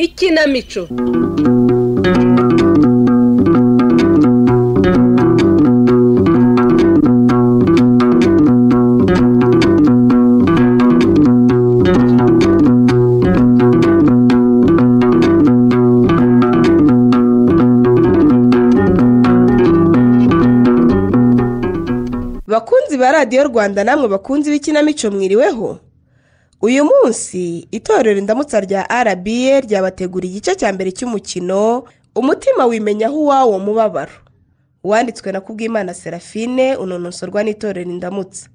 ikinamico bakunzi ba radiyo rwanda namwe bakunzi b'ikinamico mwiriweho uyu munsi itorero indamutsa rya rba ryabateguriye igice cya mbere cy'umukino umutima wimenyaho uwawo mubabaro wanditswe na kubwimana serafine unonosorwa n'itorero indamutsa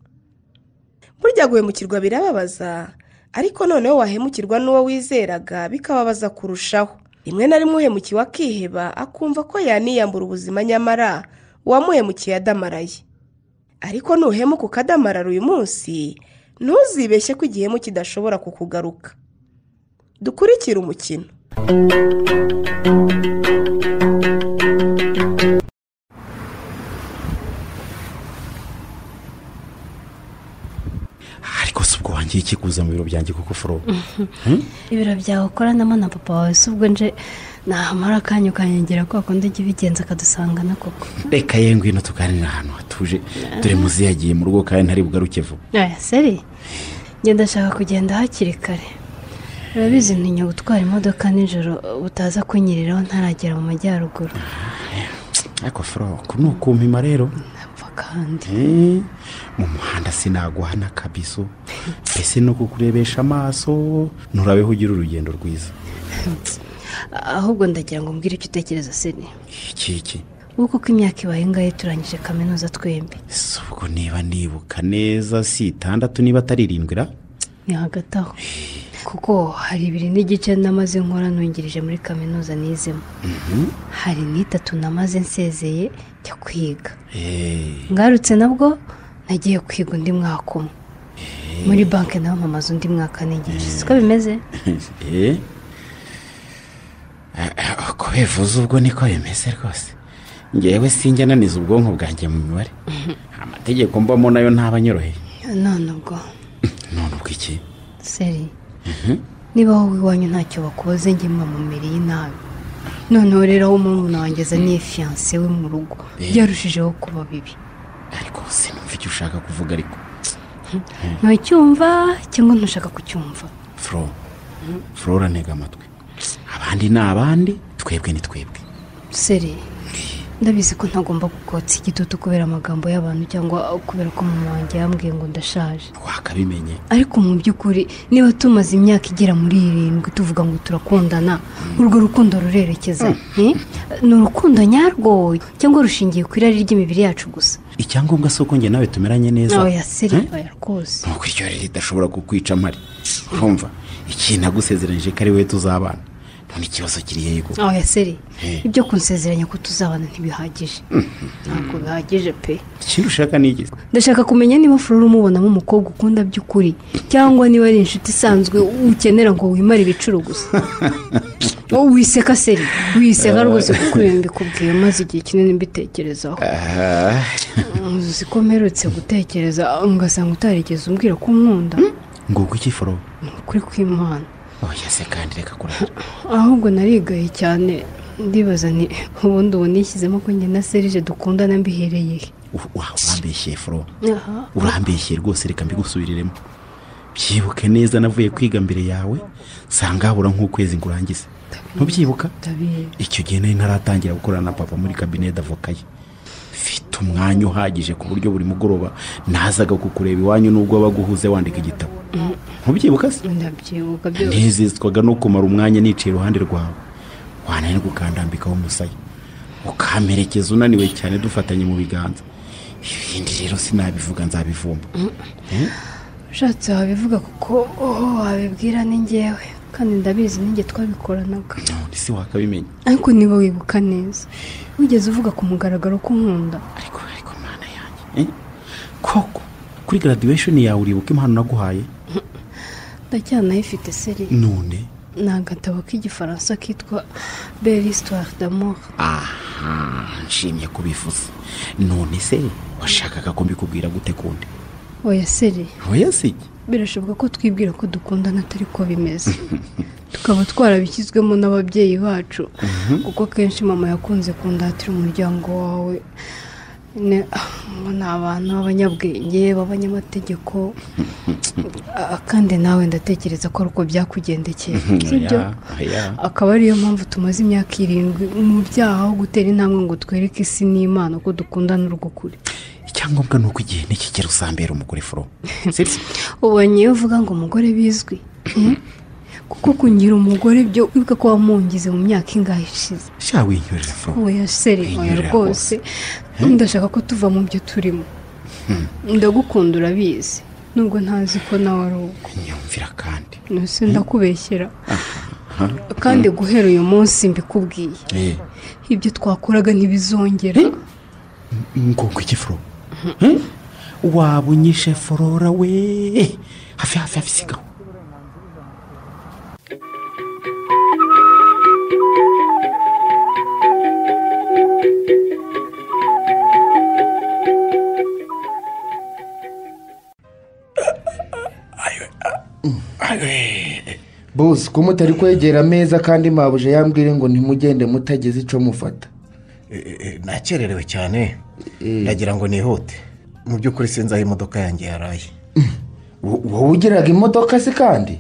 burya guhemukirwa birababaza ariko noneho wahemukirwa n'uwo wizeraga bikababaza kurushaho rimwe na rimwe uhemukiwe akiheba akumva ko yaniyambura ubuzima nyamara uwamuhemukiye adamaraye ariko nuhemuka ukadamarara uyu munsi ntuzibeshye ko igihemu kidashobora kukugaruka dukurikire umukino ariko si ubwo wangiye ikikuza mu biro byanjye kuko foro ibiro byawe ukoranamo na papa wawe si ubwo nje nahamara akanya ukanyengera ko wakunda ujya ubigenza akadusangana koko reka ye ngwino tuganira ahantu hatuje dore muzi yagiye mu rugo kandi ntari bugaruke vuba aya seri ngenda ndashaka kugenda hakiri kare urabizi ntinya gutwara imodoka nijoro utaza kunyiriraho ntaragera mu majyaruguru ariko foro uku ni ukumpima rero ntapfa kandi Eh, mu muhanda sinaguhana kabiso mbese no kukurebesha amaso nturabeho ugira urugendo rwiza ahubwo ndagira ngo mbwire icyo utekereza seri iki iki ubu kuko imyaka ibaye ngaye turangije kaminuza twembi si ubwo niba nibuka neza si itandatu niba atari irindwi ra ni hagati aho kuko hari ibiri n'igice namaze nkora nungirije muri kaminuza nizemo hari n'itatu namaze nsezeye njya kwiga Eh, ngarutse nabwo nagiye kwiga undi mwaka umwe muri banki naho mpamaze undi mwaka n'igice siko bimeze eh. Ah, ah, uko bivuze ubwo niko bimeze rwose ngewe sinjya naniza ubwonko bwanjye mu mibare amategeko mbamo nayo ntabanyoroheye none ubwo none ubwo iki seri niba wowe iwanyu ntacyo bakubaze njye mba mu mubiri y'inabi noneho rero aho murumuna wanjye azaniye fiyanse we mu rugo byarushijeho kuba bibi ariko sinumva icyo ushaka kuvuga ariko ntucyumva cyangwa ntushaka kucyumva furo furo uranega amatwi abandi ni abandi twebwe ni twebwe seri ndabizi ko ntagomba gukotsa igitutu kubera amagambo y'abantu cyangwa kubera ko mama wanjye yambwiye ngo ndashaje wakabimenye ariko mu by'ukuri niba tumaze imyaka igera muri irindwi tuvuga ngo turakundana urwo rukundo rurerekeza eh? ni urukundo nyarwo cyangwa rushingiye ku irari ry'imibiri yacu gusa icyangombwa si uko njye nawe tumeranye neza oya siri Eh? oya rwose nuko iryo rero ridashobora kukwica mpari urumva iki nagusezeranyije ko ari wowe tuzabana none ikibazo kiri yego oya siri Eh. ibyo kunsezeranya ko tuzabana ntibihagije ntabwo bihagije pe ikintu ushaka ni iki ndashaka kumenya niba furoro umubonamo umukobwa ukunda by'ukuri cyangwa niba ari inshuti isanzwe ukenera ngo wimare ibicuro gusa wowe wiseka seri wiseka rwose kuko iyo mbikubwiye maze igihe kinini mbitekerezaho uzi ko mperutse gutekereza ugasanga utarigeze umbwira ko unkunda nguko iki foro ni ukuri kw'imana oya se kandi reka kurara ahubwo narigaye cyane ndibaza ni ubundi ubu nishyizemo ko njye na serije dukundana mbihereye he U- wa- urambeshye foro aha urambeshye rwose reka mbigusubiriremo byibuke neza navuye kwiga mbere yawe nsanga habura nk'ukwezi ngo urangize ntubyibuka ndabizi icyo gihe nari ntaratangira gukorana na papa muri kabine y'avoka ye mfite umwanya uhagije ku buryo buri mugoroba nazaga kukureba iwanyu n'ubwo abaguhuze wandika igitabo ntubyibuka se ndabyibuka byose ntiziswaga no kumara umwanya nicaye iruhande rwawe wananirwa ukandambikaho umusaya ukamperekeza unaniwe cyane dufatanye mu biganza ibindi rero sinabivuga nzabivumba ushatse wabivuga kuko oh, wabibwira ni njyewe kandi ndabizi ninjye twabikoranaga none se wakabimenya ariko niba wibuka neza wigeze uvuga ku mugaragaro ko unkunda ariko ariko mana yanjye Eh? koko kuri graduation yawe uribuka impano naguhaye ndacyanayifite seri none ni agatabo k'igifaransa kitwa belle histoire d'amour aha nshimye kubivuze none se washakaga ko mbikubwira gute kundi oya seri oya si iki? birashoboka ko twibwira ko dukundana atari ko bimeze tukaba twarabishyizwemo n'ababyeyi bacu kuko kenshi mama yakunze kundatira umuryango wawe Ne- ah, ngo ni abantu b'abanyabwenge b'abanyamategeko Ah, kandi nawe ndatekereza ko ari uko byakugendekeye sibyo Oya, oya. akaba ariyo mpamvu tumaze imyaka irindwi mu byaha aho gutera intambwe ngo twereke isi n'imana ko dukundana urw'ukuri icyangombwa ni uko igihe nikigera uzambera umugore foro sibyo ubonye iyo uvuga ngo umugore bizwi eh? kuko kungira umugore byo wibuka ko wamungize mu myaka ingahe ishize sha winyorera foro oya seri oya Inyurira rwose ndashaka ko tuva mu byo turimo ndagukunda urabizi nubwo ntazi ko nawe ari uko nyumvira kandi nose ndakubeshyera kandi guhera uyu munsi mbikubwiye Eh, ibyo twakoraga ntibizongera ngo iki foro Eh? waba unyishe forora we hafi hafi hafi sigaho bose ko mutari kwegera ameza kandi mabuje yambwire ngo ntimugende mutageze icyo mufata E, e, nakererewe cyane ndagira ngo nihute mu by'ukuri sinzi aho imodoka yanjye yaraye Wo- wowe ugiraga imodoka se kandi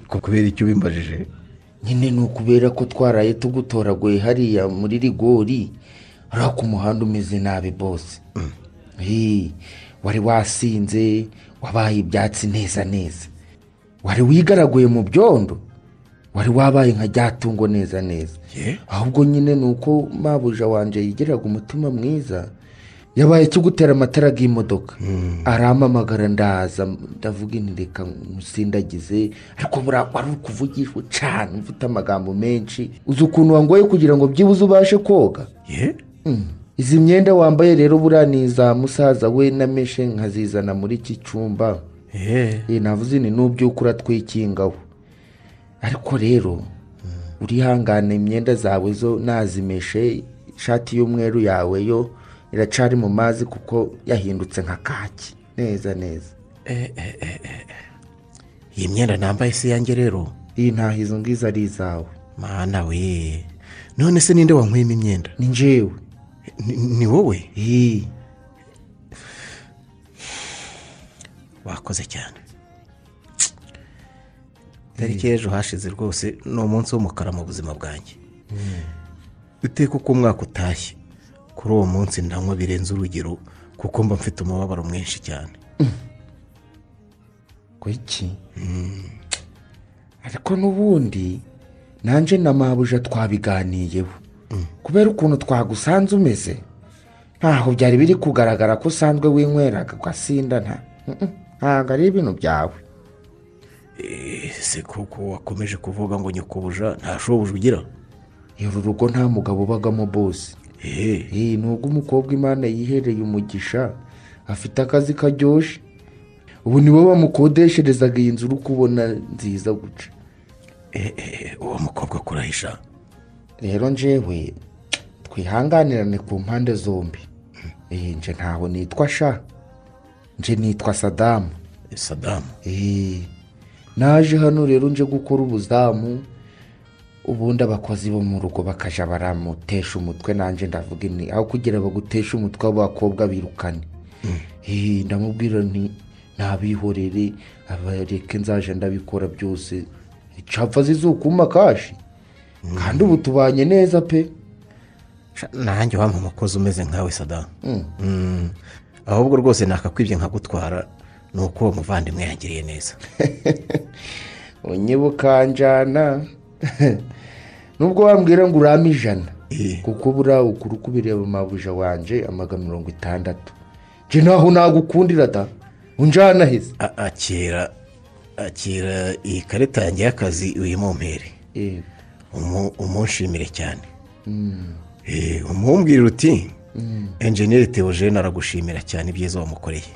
ko kubera icyo ubimbajije nyine ni ukubera ko twaraye tugutoraguye hariya muri rigori hariya ku muhanda umeze nabi bose Hey, wari wasinze wabaye ibyatsi neza neza wari wigaraguye mu byondo wari wabaye nka ryatungo neza neza Ye. ahubwo nyine ni uko mabuja wanjye yigiraga umutima mwiza yabaye ikigutera amatara y'imodoka arampamagara ndaza ndavuga inti reka musindagize ariko buriya wari uri kuvugishwa cyane ufite amagambo menshi uzi ukuntu wangoye kugira ngo byibuze ubashe koga ye Mm. izi myenda wambaye rero buriya ni iza musaza we na meshe nkazizana muri iki cyumba ye Eh, navuze ni n'ubyuka uratwikingaho ariko rero urihangane imyenda zawe zo nazimeshe ishati y'umweru yawe yo iracari mu mazi kuko yahindutse nka kaki neza neza iyi myenda nambaye si yanjye rero iyi ntaho izo ngizo ari izawe mana we none se ninde wankweyemo imyenda ni njyewe Ni- ni wowe iyi wakoze cyane tariki y'ejo hashize rwose ni umunsi w'umukara mu buzima bwanjye iteka uko umwaka utashye kuri uwo munsi ndanywa birenze urugero kuko mba mfite umubabaro mwinshi cyane kuki ariko n'ubundi nanjye na mabuja twabiganiyeho kubera ukuntu twagusanze umeze ntaho byari biri kugaragara ko usanzwe winyweraga ugasinda nta Mm-mm. ntabwo ari ibintu byawe ese kuko wakomeje kuvuga ngo nyikubuja nta shobuja ugira uru rugo nta mugabo ubagamo bose eee iyi ni ubw'umukobwa imana yihereye umugisha afite akazi karyoshye ubu ni we bamukodesherezaga iyi nzu uri kubona nziza guca uwo mukobwa akurahisha rero njyewe twihanganirane ku mpande zombi eee nje ntaho nitwa sha nje nitwa sadamu sadamu eee naje hano rero nje gukora ubuzamu ubundi abakozi bo mu rugo bakaja baramutesha umutwe nanjye ndavuga ni aho kugira baguteshe umutwe w'abakobwa birukane eee ndamubwira nti ntabihorere abareke nzaje ndabikora byose icapfa zizukuma kashi kandi ubu tubanye neza pe Sha, nanjye wampa umukozi umeze nkawe sadamu Mm. ahubwo rwose nakakwibye nkagutwara ni uko uwo muvandimwe yangiriye neza unyibukanjana nubwo wambwira ngo urame ijana Eh. kuko buriya ukuri uko ubireba mabuja wanje amagana mirongo itandatu nje ntaho nagukundira da unjana heza A- akira akira iyi karita yanjye y'akazi uyimumpere Eh, umu- umunshimire cyane Eh, umumbwira uti enjeniyeri Theogene aragushimira cyane ibyiza wamukoreye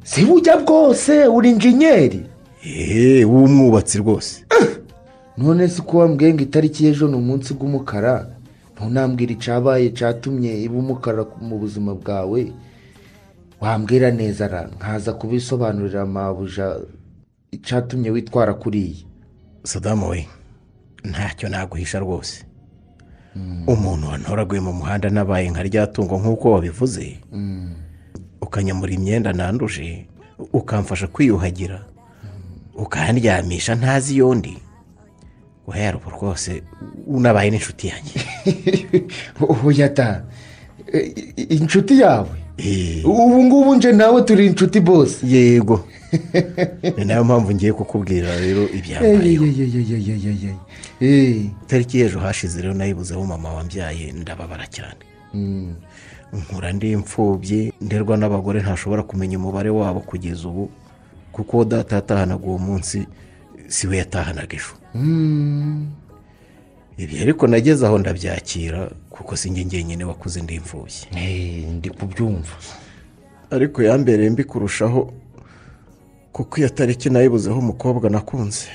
si bujya bwose uri injenyeri eee w'umwubatsi rwose none si ko wambwiye ngo itariki y'ejo ni umunsi w'umukara ntunambwira icyabaye cyatumye iba umukara mu buzima bwawe wambwira neza ra nkaza kubisobanurira amabuja icyatumye witwara kuriya sadamu we ntacyo naguhisha rwose umuntu wantoraguye mu muhanda nabaye nka rya tungo nk'uko wabivuze ukanyamura imyenda nanduje ukamfasha kwiyuhagira ukandyamisha ntazi iyo ndi guhera ubu rwose unabaye n'inshuti yanjye oya da e- i- inshuti yawe Eh, ubu ngubu nje nawe turi inshuti bose yego ni nayo mpamvu ngiye kukubwira rero ibyambayeho Eyeyeyeyeyeyeye. Eh, itariki y'ejo hashize rero nayibuzeho mama wambyaye ndababara cyane mm. nkura ndi imfubyi nderwa n'abagore ntashobora kumenya umubare wabo kugeza ubu kuko data yatahanaga uwo munsi si we yatahanaga ejo Mm. ibi ariko nageze aho ndabyakira kuko si njye njyenyine wakuze ndi imfubyi Eh, ndi kubyumva ariko yambereye mbi kurushaho kuko iyo tariki nayibuzeho umukobwa nakunze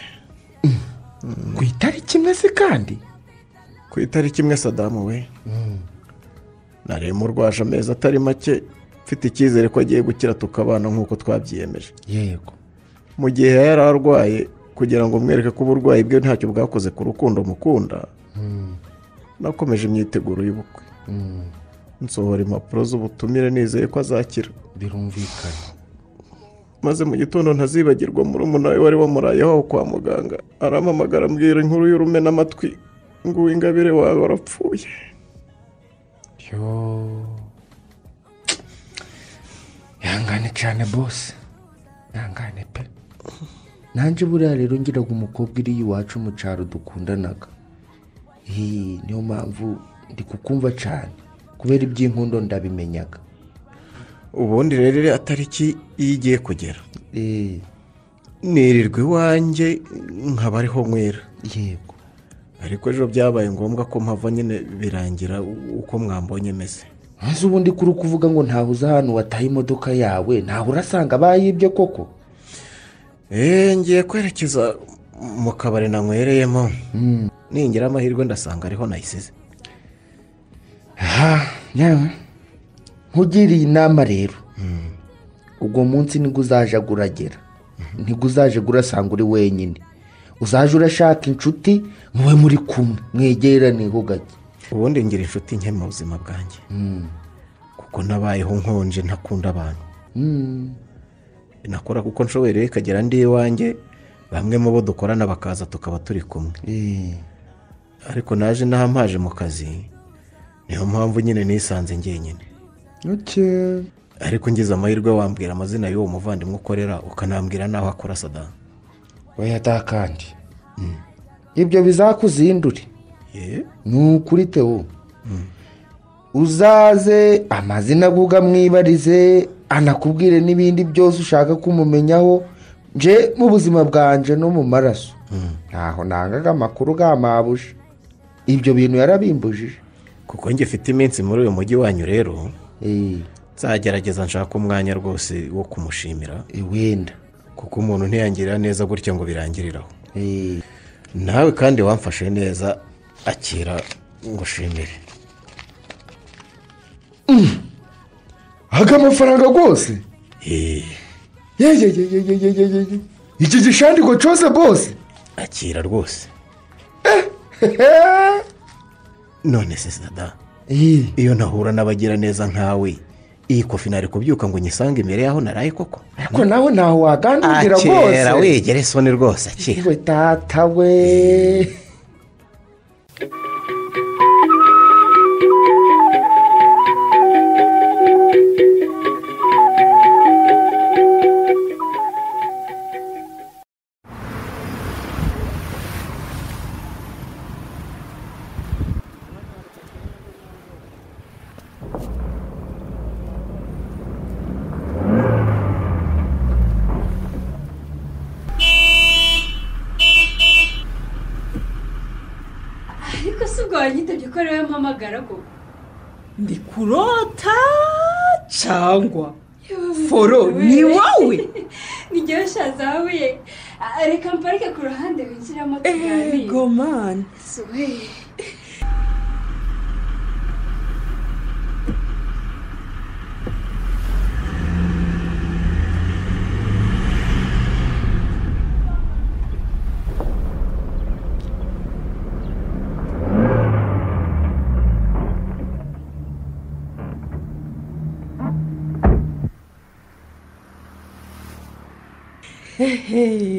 ku itariki imwe se kandi ku itariki imwe sadamu we naremo urwaje amezi atari make mfite icyizere ko agiye gukira tukabana nk'uko twabyiyemeje yego mu gihe yari arwaye kugira ngo mwereke ko uburwayi bwe ntacyo bwakoze ku rukundo mukunda nakomeje imyiteguro y'ubukwe Mm. nsohora impapuro z'ubutumire nizeye ko azakira birumvikana maze mu gitondo ntazibagirwa murumuna we wari wamurayeho aho kwa muganga arampamagara ambwira inkuru y'urumena amatwi ngo uwo ingabire wawe warapfuye ihangane cyane bose ihangane pe nanjye buriya rero ngiraga umukobwa iri iwacu mu cyaro dukundanaga Iyi niyo mpamvu ndi kukumva cyane kubera iby'inkundo ndabimenyaga ubundi rero iriya tariki iyo igiye kugera Eh, nirirwa iwanjye nkaba ariho mwera yego ariko ejo byabaye ngombwa ko mpava nyine birangira uko mwambonye meze maze ubundi kuri kuvuga ngo ntahuze ahantu wataye imodoka yawe ntaho urasanga bayibye koko eee ngiye kwerekeza mu kabari nanywereyemo ningira amahirwe ndasanga ariho nayisize yewe nkugiriye inama rero ubwo munsi nibwo uzaje uragera nibwo uzaje urasanga uri wenyine uzaje urashaka inshuti mube muri kumwe mwegerane hugake ubundi ngira inshuti nke mu buzima bwanjye kuko nabayeho nkonje ntakunda abantu nakora kuko nshoboye rero ikagera ndi iwanjye bamwe mu bo dukorana bakaza tukaba turi kumwe ariko naje ntahampaje mu kazi niyo mpamvu nyine nisanze ngenyine ariko ngize amahirwe wambwira amazina y'uwo muvandimwe ukorera ukanambwira n'aho akora sadani wayata kandi ibyo bizakuzindure ni ukuri tewo uzaze amazina avuga mwibarize anakubwire n'ibindi byose ushaka kumumenyaho nje mu buzima bwanjye no mu maraso ntaho nangaga amakuru gamabuje ibyo bintu yarabimbujije kuko ngifite iminsi muri uyu mujyi wanyu rero Eh, nzagerageza nshaka umwanya rwose wo kumushimira eh, wenda kuko umuntu ntiyangirira neza gutya ngo birangiriraho Eh, nawe kandi wamfashe neza akira ngo ushimire aga amafaranga rwose Eee, yeyeyeyeyeyeye iki gishandiko cyose bose akira rwose none se sada Eh, iyo ntahura n'abagira neza nkawe iyi kofi nari kubyuka ngo nyisange imbere yaho naraye koko ariko nawe ntaho wagandugira rwose akira wegere isoni rwose akira we data we ariko si ubwo wanyitabye ko ariwe mpamagara koko ndi kurota cyangwa foro ni wowe n'igihe ushaza wabuye reka mparike ku ruhande winjiramo tuganire ego mani Suwe.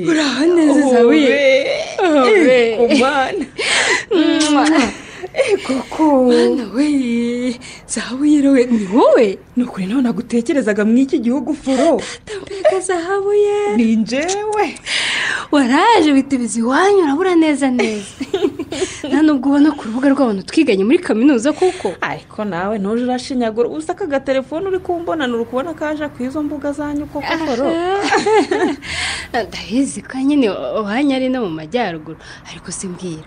uraho neza zawiye ego mani mwana we zahabuye rowe ni wowe ni ukuri nawe nagutekerezaga mu iki gihugu foro tambeka zahabuye ni njyewe waraje uhita ibizi iwanyu urabura neza neza nta nubwo ubona ku rubuga rw'abantu twiganye muri kaminuza kuko ariko nawe ntuje urashinyagura usa aka gatelefone uri kumbonana uri kubona kaje ku izo mbuga zanyu koko foro ndahizi ka nyine wanyari no mu majyaruguru ariko simbwira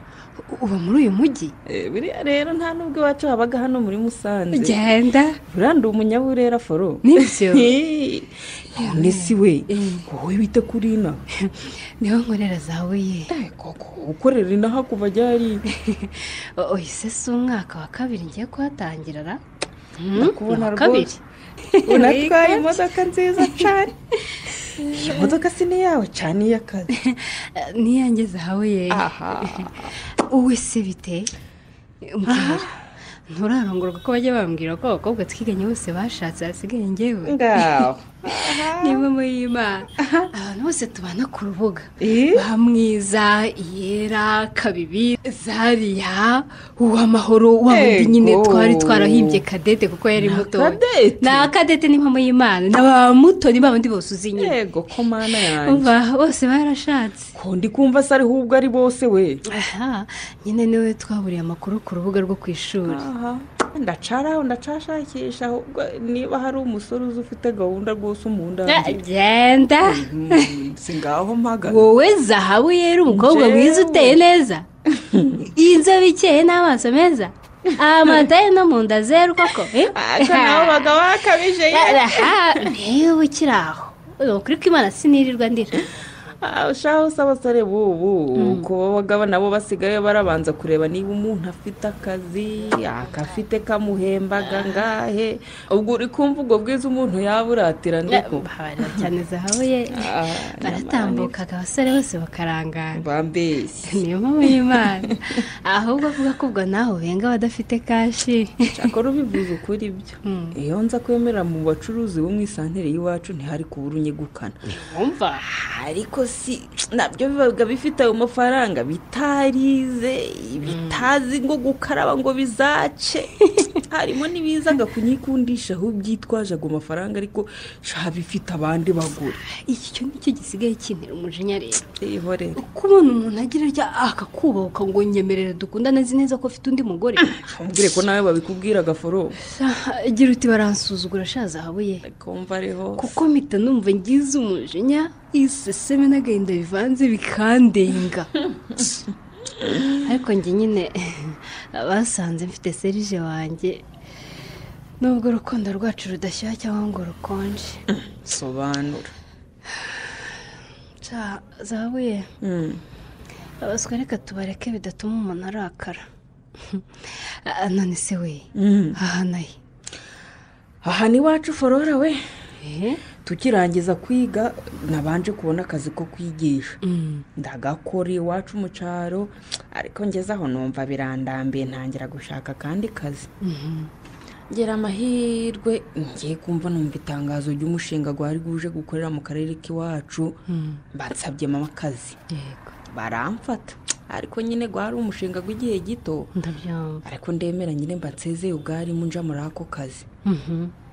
u- uba muri uyu mujyi Eh, biriya rero nta n'ubwo iwacu habaga hano muri musanze genda burandi umunyaburera foro nibyo none si we wowe wita kuri ina niho nkorera zawe ye ukorera ina hakuva ryari uhise si umwaka wa kabiri ngiye kuhatangira ra Hmm, Ndakubona uwa kabiri unatwaye imodoka nziza cyane iyi modoka si n'iyawe cyane iy'akazi Eh, niyange zawe ye aha uwe se bite mbwira nturarongorwa ko bajya bambwira ko abakobwa twiganye bose bashatse hasigaye ngewe ngaho niba muri imana abantu bose tubana ku rubuga Eh? bamwiza iyera kabibi zariya uwamahoro wa wundi Ego. nyine twari twarahimbye kadete kuko yari Na muto Kadete? na kadete n'impamo y'imana na ba mutoni ba bandi bose uzi nyine yego ko mana yanjye umva bose barashatse ko ndi kumva se ariho ubwo ari bose we aha nyine niwe twaburiye amakuru ku rubuga rwo ku ishuri aha ndacaraho ndacashakisha ahubwo niba hari umusore uzi ufite gahunda rwose umundangire genda si ngaho mpagana wowe zahabu yera umukobwa Njyewe. mwiza uteye neza inzobe ikeye n'amaso meza amataye no mu nda zeru koko eh? aka nawe bagabo bakabije yewe Aha, ntewe ukiri aho ni ukuri ko imana sinirirwa ndira ushaho se abasore bubu ku bagabo nabo basigaye barabanza kureba niba umuntu afite akazi akafite kamuhembaga ngahe ubwo uri kumva ubwo bwiza umuntu yaburatira ndiko babarira cyane zahabu ye baratambukaga abasore bose bakarangana bambeshye niyo mpamvu y'imana ahubwo avuga ko ubwo nawe ubenga abadafite kashi akora ubivuze ukuri ibyo iyo nza kwemerera mu bacuruzi bo mu isantere y'iwacu ntihari kubura unyegukana wumva ariko si nabyo biba bifite ayo mafaranga bitarize bitazi ngo gukaraba ngo bizace harimo n'ibizaga kunyikundisha aho byitwaje ago mafaranga ariko sha bifite abandi bagura iki cyo nicyo gisigaye kintera umujinya rero Eho rero uko ubona umuntu agira rya akakubahuka ngo nyemerere dukundane azi neza ko afite undi mugore mbwire ko nawe babikubwira gaforo agira uti baransuzugura shaza habuye kumva ariho kuko mpita numva ngize umujinya iseseme n'agahinda bivanze bikandenga ariko njye nyine basanze mfite serije wanjye nubwo urukundo rwacu rudashyuha cyangwa ngo rukonje sobanura nshya zabuye Mm. abaswa reka tubareke bidatuma umuntu arakara Ah, none se we Mm. aha nayo aha ni iwacu forora we Eh? tukirangiza kwiga nabanje kubona akazi ko kwigisha ndagakora iwacu mu cyaro ariko ngeze aho numva birandambiye ntangira gushaka akandi kazi ngera amahirwe ngiye kumva numva itangazo ry'umushinga gwari guje gukorera mu karere k'iwacu bansabye mama akazi yego baramfata ariko nyine gwari umushinga gw'igihe gito ndabyumva ariko ndemera nyine mba nsezeye ubwarimu nja muri ako kazi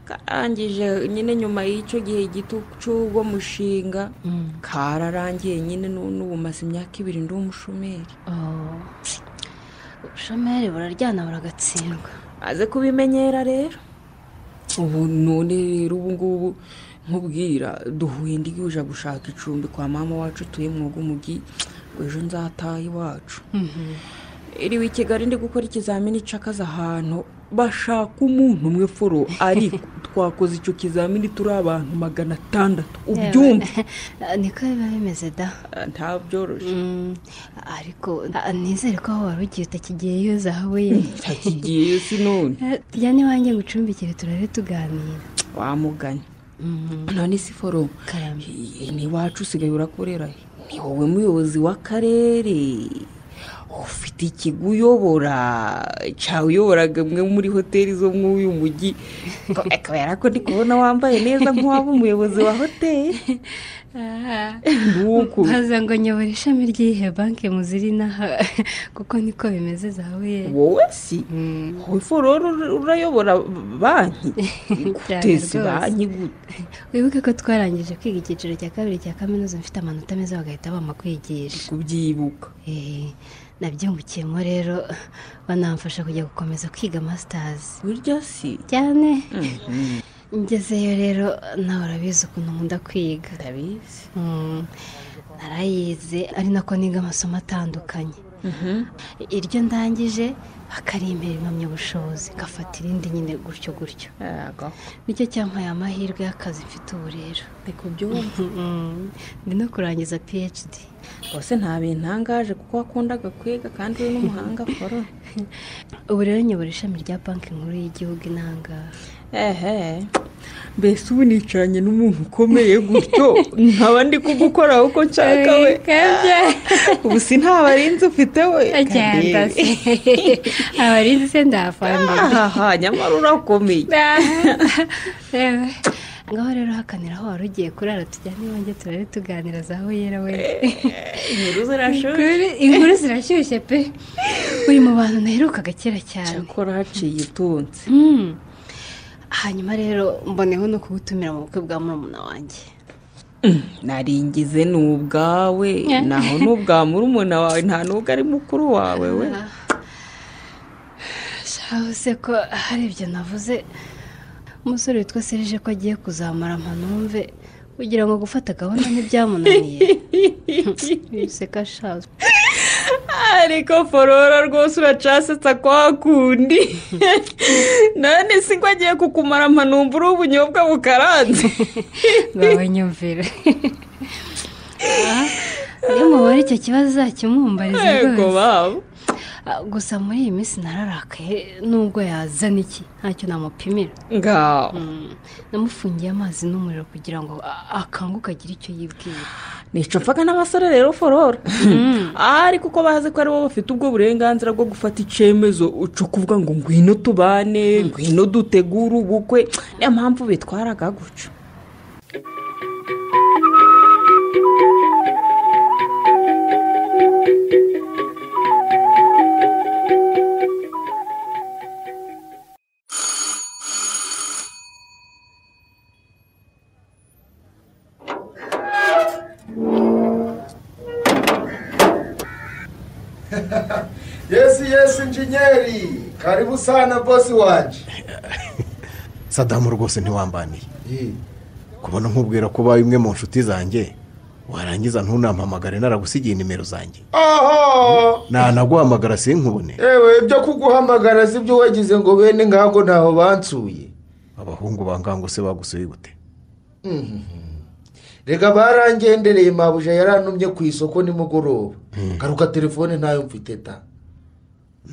karangije nyine nyuma y'icyo gihe gito cy'uwo mushinga kararangiye nyine nu- n'ubu maze imyaka ibiri ndi umushomeri Oh. ubushomeri buraryana buragatsindwa maze kubimenyera rero ubu none rero ubu ngubu nkubwira duhuye ndi kuja gushaka icumbi kwa mama wacu utuye mwogo mugi ngo ejo nzataha iwacu iriwe i kigali ndi gukora ikizamini c'akazi ahantu bashaka umuntu umwe foro ariko twakoze icyo kizamini turi abantu magana atandatu ubyumva niko biba bimeze da Ah, nta byoroshye Mm, ariko ah, nizere ko aho wari ugiye utakigiyeyo zahabu ye ntakigiyeyo si none tujya n'iwanjye ngo ucumbikire turare tuganira wamuganye none si forumu Karame. n'iwacu usigaye urakorera he? ni wowe muyobozi w'akarere ufite ikigo uyobora cyawe uyoboraga imwe muri hoteli zo muri uyu mujyi Ko- kubera ko ndi kubona wambaye neza nk'uwaba umuyobozi wa hoteli nuko baza ngo nyobora ishami ry'iyihe banki muzirinaha kuko niko bimeze zahabu ye wowe si wowe fororo urayobora banki rwose. guteza banki gute wibuke ko twarangije kwiga icyiciro cya kabiri cya kaminuza mfite amanota meza bagahita bampa kwigisha kubyibuka Eh, nabyungukiyemo rero banamfasha kujya gukomeza kwiga masitazi burya si cyane ngezeyo rero nawe urabizi ukuntu nkunda kwiga ndabizi Mm, narayize ari nako niga amasomo atandukanye iryo ndangije hakarimbera impamyabushobozi gafata irindi nyine gutyo gutyo Yego. nicyo cyampaye amahirwe y'akazi mfite ubu rero ni kubyumva Mm, ndi no kurangiza phd rwose nta bintangaje kuko wakundaga kwiga kandi uri n'umuhanga fororo ubu rero nyobora ishami rya banki nkuru y'igihugu inangaha ehe mbese ubu nicaranye n'umuntu ukomeye gutyo nkaba ndi kugukoraho uko nshaka we ubu si nta barinzi ufite we agenda Karebe. se abarinzi se ndafambira ahaha nyamara urakomeye Yewe. ngaho rero hakanira aho wari ugiye kurara tujyane iwanjye turare tuganira za yera we inkuru zirashoje inkuru zirashyushye pe uri mu bantu naherukaga kera cyane cyakora haciye utunze Mm. hanyuma rero mboneho no kugutumira mu bukwe bwa murumuna wanjye naringize ni ubwawe naho ni ubwa murumuna wawe nta n'ubwo ari mukuru wawe we shaho se ko hari ibyo navuze umusore witwa serije ko agiye kuzamara mpanumve kugira ngo gufata gahunda ntibyamunaniye biseka shazo ariko forora rwose uracasetsa kwa kundi none si ko agiye kukumara mpanumva uri ubunyobwa bukaranze ngawe nyumvira Ah, iyo mubara icyo kibazo uzakimumbariza yego rwose babo Ah, gusa muri iyi minsi nararakaye nubwo yazana iki ntacyo namupimira ngaho Mm, namufungiye amazi n'umuriro kugira ngo a- akanguke agire icyo yibwira nica mfaga n'abasore rero forora ariko uko bazi ko ari bo bafite ubwo burenganzira bwo gufata icyemezo uca kuvuga ngo ngwino tubane ngwino dutegure ubukwe niyo mpamvu bitwaraga gutyo yesi yesi injenyeri karibu sana bosi wanjye sadamu rwose ntiwambaniye kubona nkubwira ko ubaye imwe mu nshuti zanjye warangiza ntunampamagare naragusigiye nimero zanjye oho nanaguhamagara sinkubone yewe ibyo kuguhamagara si ibyo wagize ngo bene nkago ntaho bansuye abahungu bangango se bagusuye gute reka barangendereye mabuja yarantumye ku isoko nimugoroba garuka telefone ntayo mfite ta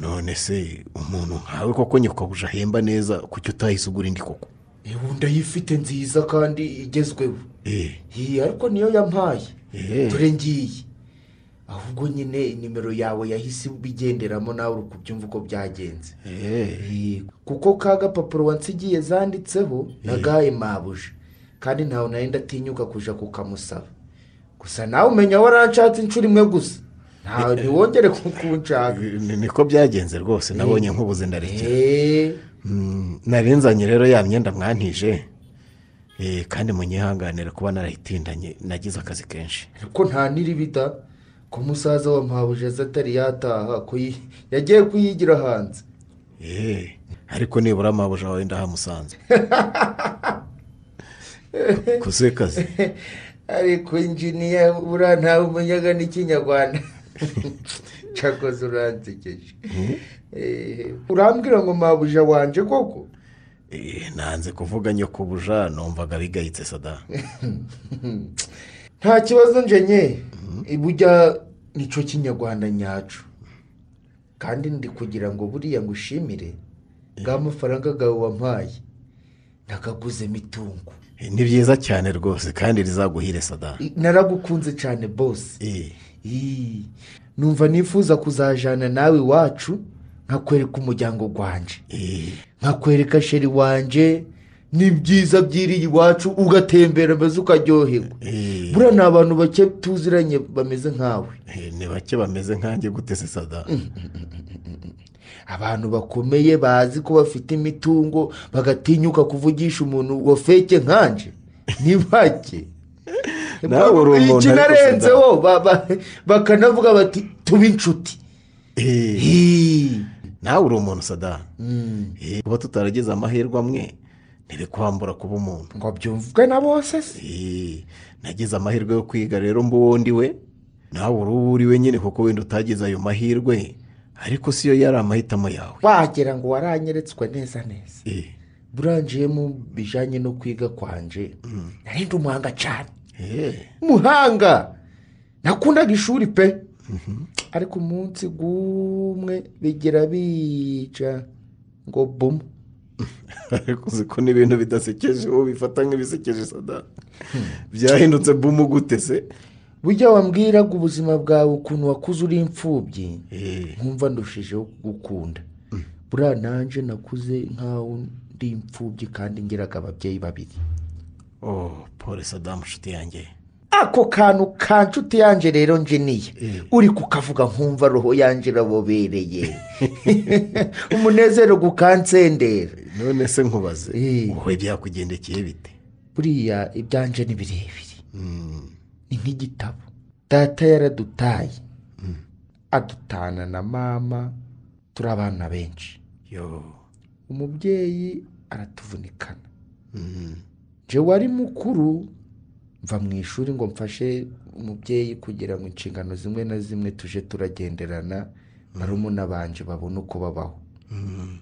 none se umuntu nkawe koko nyikabuja ahemba neza kuki utahise ugura indi koko yewe undi ayifite nziza kandi igezweho eee iyi ariko niyo yampaye Eh. dore ngiyi ahubwo nyine nimero yawe yahise ibigenderamo nawe uri kubyumva uko byagenze eee kuko ka gapapuro wansigiye zanditseho nagaye mabuje kandi ntawe nari ndatinyuka kuja kukamusaba gusa nawe umenya waranshatse inshuro imwe gusa ntawe ntiwongere kukunshaka niko byagenze rwose nabonye nkubuze ndarekera eee Mm, narinzanye rero ya myenda mwantije Eh, kandi munyihanganire kuba narayitindanye nagize akazi kenshi ariko nta n'iribita ko umusaza wa mabuje aza atari yataha ko yi- yagiye kuyigira hanze Eee, ariko nibura amabuja wawe ndahamusanze kuze kazi ariko injiniya buriya ntawe umenyaga n'ikinyarwanda cyakoze uransekeje Eh, urambwira ngo mabuja wanje koko Eh, nanze kuvuga nyokubuja numvaga bigayitse sada nta kibazo njenye burya nicyo kinyarwanda nyacu kandi ndi kugira ngo buriya ngushimire bwa mafaranga bwawe wampaye nagaguzemo itungo Eh, ni byiza cyane rwose kandi rizaguhire sada I- naragukunze cyane bose Eh, Ii, numva nifuza kuzajyana nawe iwacu nkakwereka umuryango wanjye eh, nkakwereka sheri wanjye n'ibyiza byiriye iwacu ugatembera maze ukaryoherwa eh, buriya ni abantu bake tuziranye bameze nkawe eh, ni bake bameze nkanjye gute se sada abantu bakomeye bazi ko bafite imitungo bagatinyuka kuvugisha umuntu wa feke nkanjye ni bake Nawe uri umuntu iki ariko narenzeho ba- ba- bakanavuga bati tube inshuti Eh, Hii. nawe uri umuntu sada Mm. Eh, kuba tutaragize amahirwe amwe ntibikwambura kuba umuntu ngo byumvwe na bose se Eh, nagize amahirwe yo kwiga rero mbu we nawe uri uwo uri we nyine kuko wenda utagize ayo mahirwe ariko siyo yari amahitamo yawe wagira ngo waranyeretswe neza neza Eh, burangiye mu bijyanye no kwiga kwanje narindi umuhanga cyane eh, umuhanga nakundaga ishuri pe ariko umunsi gumwe bigira bica ngo bumu ariko uzi ko n'ibintu bidasekeje ubu bifata nk'ibisekeje sada byahindutse bumu gute se burya wambwiraga ubuzima bwawe ukuntu wakuze uri imfubyi Eh, nkumva ndushijeho gukunda buriya nanjye nakuze nk'aho ndi imfubyi kandi ngiraga ababyeyi babiri oh pole sada nshuti yanjye ako kantu ka nshuti yanjye rero njeniye uri kukavuga nkumva roho yanjye irabobereye umunezero gukansendera none se nkubaze Eh. wowe byakugendekeye bite buriya ibyanjye ni birebire Mm, ni nk'igitabo data yaradutaye adutana na mama turi abana benshi yo umubyeyi aratuvunikana Mm, nje wari mukuru mva mu ishuri ngo mfashe umubyeyi kugira ngo inshingano zimwe na zimwe tuje turagenderana barumuna banje babone uko babaho mm,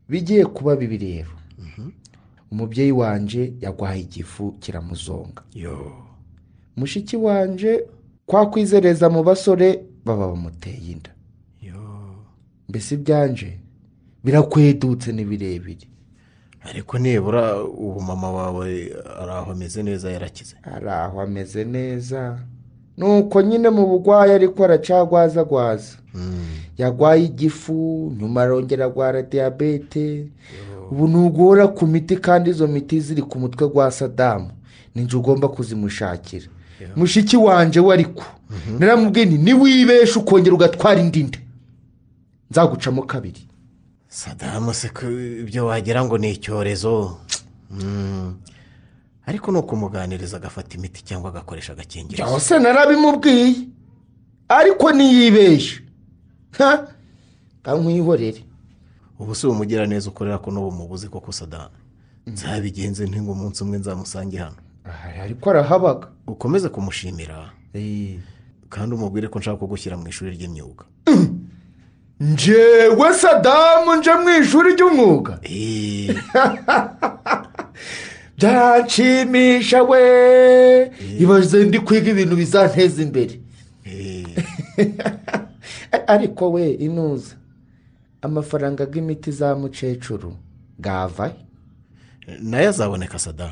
bigiye kuba bibi rero umubyeyi wanje yarwaye igifu kiramuzonga yo mushiki wanje kwa kwizereza mu basore baba bamuteye inda yo mbese ibyanje birakwedutse ni birebire ariko nibura ubu mama wawe ari aho ameze neza yarakize hari aho ameze neza nuko nyine mu bugwayi ariko aracagwazagwaza Mm, yarwaye igifu nyuma arongera arwara diyabete ubu ntugora ku miti kandi izo miti ziri ku mutwe gwa sadamu ninjye ugomba kuzimushakira mushiki wanjye we ariko naramubwiye nti niwibeshe ukongera ugatwara indi nda nzagucamo kabiri sadamu se ko ibyo wagira ngo ni icyorezo Mm, ariko ni ukumuganiriza agafata imiti cyangwa agakoresha agakingirizo byose narabimubwiye ariko niyibeshe nka nkwihorere ubu si umugiraneza ukorera ko n'ubu mubuzi koko sadamu nzabigenze nti ngo umunsi umwe nzamusange hano Aha, ariko arahabaga ukomeze kumushimira Eh, kandi umubwire ko nshaka kugushyira mu ishuri ry'imyuga njyewe sadamu nje mu ishuri ry'umwuga Eh, byanshimisha we ibaze ndi kwiga ibintu bizanteza imbere eh, A- ariko we inuza amafaranga y'imiti za mukecuru gava nayo azaboneka sada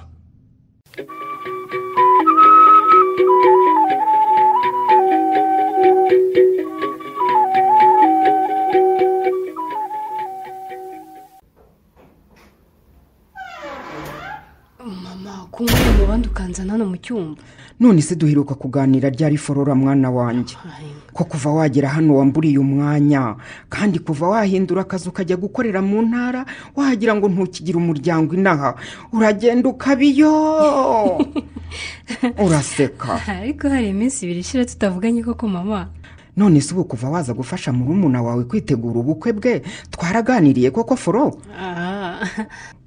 mama kunywa mu bandi ukanzana hano mu cyumba none se duheruka kuganira ryari forora mwana wanjye ko kuva wagera hano wamburiye umwanya kandi kuva wahindura akazi ukajya gukorera mu ntara wagira ngo ntukigire umuryango inaha uragenda ukabiyo uraseka ariko hari iminsi ibiri ishira tutavuganye koko mama none se ubu kuva waza gufasha murumuna wawe kwitegura ubukwe bwe twaraganiriye koko foro Ah,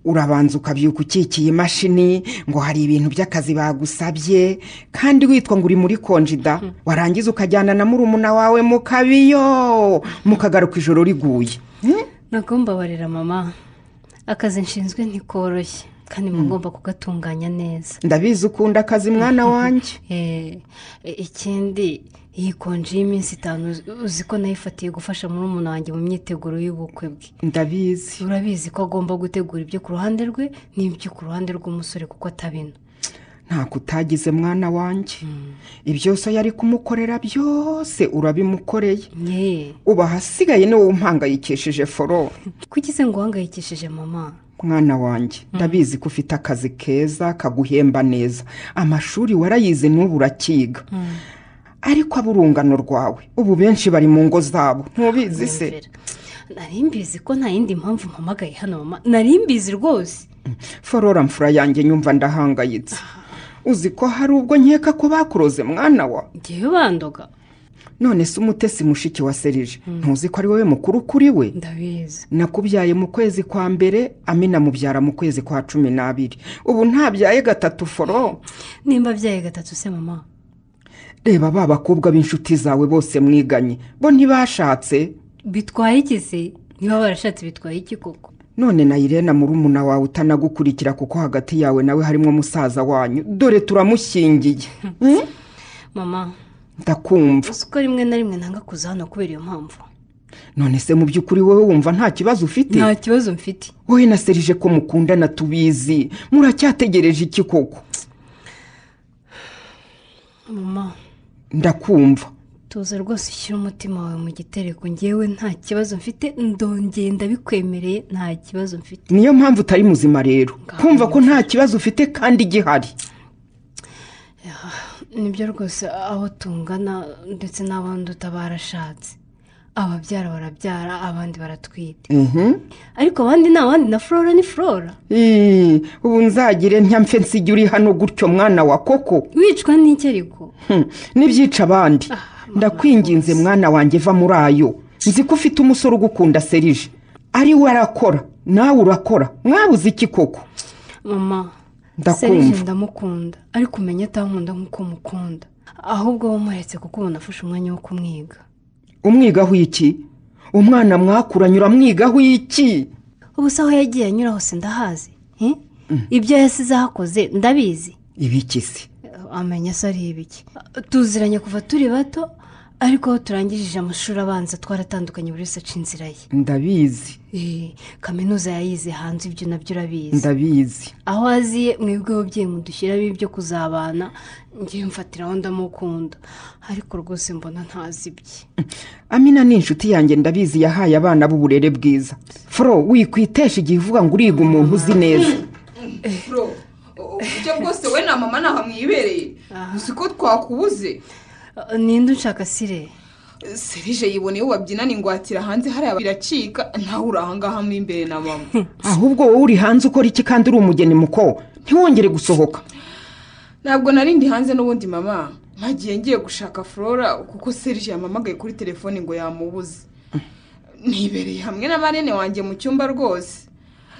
urabanza ukabyuka ukikiye imashini ngo hari ibintu by'akazi bagusabye kandi witwa ngo uri muri konjida warangiza ukajyana na murumuna wawe mu kabiyo mukagaruka ijoro riguye ntabwo mbabarira mama akazi nshinzwe ntikoroshye kandi muba ngomba kugatunganya neza ndabizi ukunda akazi mwana wanjye Eh, ikindi iyi konji y'iminsi itanu uzi- uzi ko nayifatiye gufasha murumuna wanjye mu myiteguro y'ubukwe bwe ndabizi urabizi ko agomba gutegura ibyo ku ruhande rwe n'ibyo ku ruhande rw'umusore kuko atabina ntako utagize mwana wanjye ibyose yari kumukorera byose urabimukoreye yeee ubu ahasigaye niwe umpangayikishije foro kugize ngo uhangayikishije mama mwana wanjye ndabizi ko ufite akazi keza kaguhemba neza amashuri warayize n'ubu urakiga ariko aba urungano rwawe ubu benshi bari mu ngo zabo ntubizi se Nyumvira. nari mbizi ko nta yindi mpamvu mpamagaye hano mama nari mbizi rwose forora mfura yanjye nyumva ndahangayitse uzi ko hari ubwo nkeka ko bakuroze mwana wa ngewe bandoga none se umutesi mushiki wa serije ntuzi ko ari wowe mukuru kuri we ndabizi nakubyaye mu kwezi kwa mbere amina mubyara mu kwezi kwa cumi n'abiri ubu ntabyaye gatatu foro nimba abyaye gatatu se mama reba ba bakobwa b'inshuti zawe bose mwiganye bo ntibashatse bitwaye iki se niba barashatse bitwaye iki koko none na irena murumuna wawe utanagukurikira kuko hagati yawe nawe harimo musaza wanyu dore turamushyingiye mama ndakumva uzi ko rimwe na rimwe ntanga kuza hano kubera iyo mpamvu none se mu by'ukuri wowe wumva nta kibazo ufite nta kibazo mfite wowe na serije ko mukundana tubizi muracyategereje iki koko mama ndakumva tuza rwose ushyire umutima wawe mu gitereko ngewe nta kibazo mfite ndongeye ndabikwemereye nta kibazo mfite niyo mpamvu utari muzima rero kumva ko nta kibazo ufite kandi gihari nibyo rwose aho tungana ndetse n'abandi utabarashatse ababyara barabyara abandi baratwite ariko abandi ni abandi na flora ni flora Ii, ubu nzagire ntiyamfe nsiga uri hano gutyo mwana wa koko wicwa n'icyo ariko Hmm, n'ibyica abandi ndakwinginze mwana wanjye va muri ayo nzi ko ufite umusore ugukunda serije ari we arakora nawe urakora mwabuze iki koko mama Ndakumva. serije ndamukunda ariko umenya atankunda nk'uko mukunda ahubwo wamuretse kuko ubona afashe umwanya wo kumwiga umwigaho iki umwana mwakuranye uramwigaho iki ubu se aho yagiye anyura hose ndahazi eh? ibyo yasize ahakoze ndabizi ibiki se amenya se ari ibiki tuziranye kuva turi bato ariko aho turangirije amashuri abanza twaratandukanye buri wese aca inzira ye ndabizi Eh, kaminuza yayize hanze ibyo nabyo urabizi ndabizi aho aziye mwebwe ababyeyi mudushyiramo ibyo kuzabana ngewe mfatiraho ndamukunda ariko rwose mbona ntazi ibye amina ni inshuti yanjye ndabizi yahaye abana b'uburere bwiza foro wikwitesha igihe uvuga ngo uriga umuntu uzi neza bro uburyo bwose we na mama ntaho mwibereye uzi ko twakubuze Eh, ninde unshaka sire serije yiboneye uwo babyinana ingwatira hanze hariya biracika nawe uri ahangaha mo imbere na mama ahubwo wowe uri hanze ukora iki kandi uri umugeni muko ntiwongere gusohoka ntabwo narindi hanze n'ubundi mama ntagiye ngiye gushaka flora kuko serije yamamagaye kuri telefone ngo yamubuze nibereye hamwe na marene wanjye mu cyumba rwose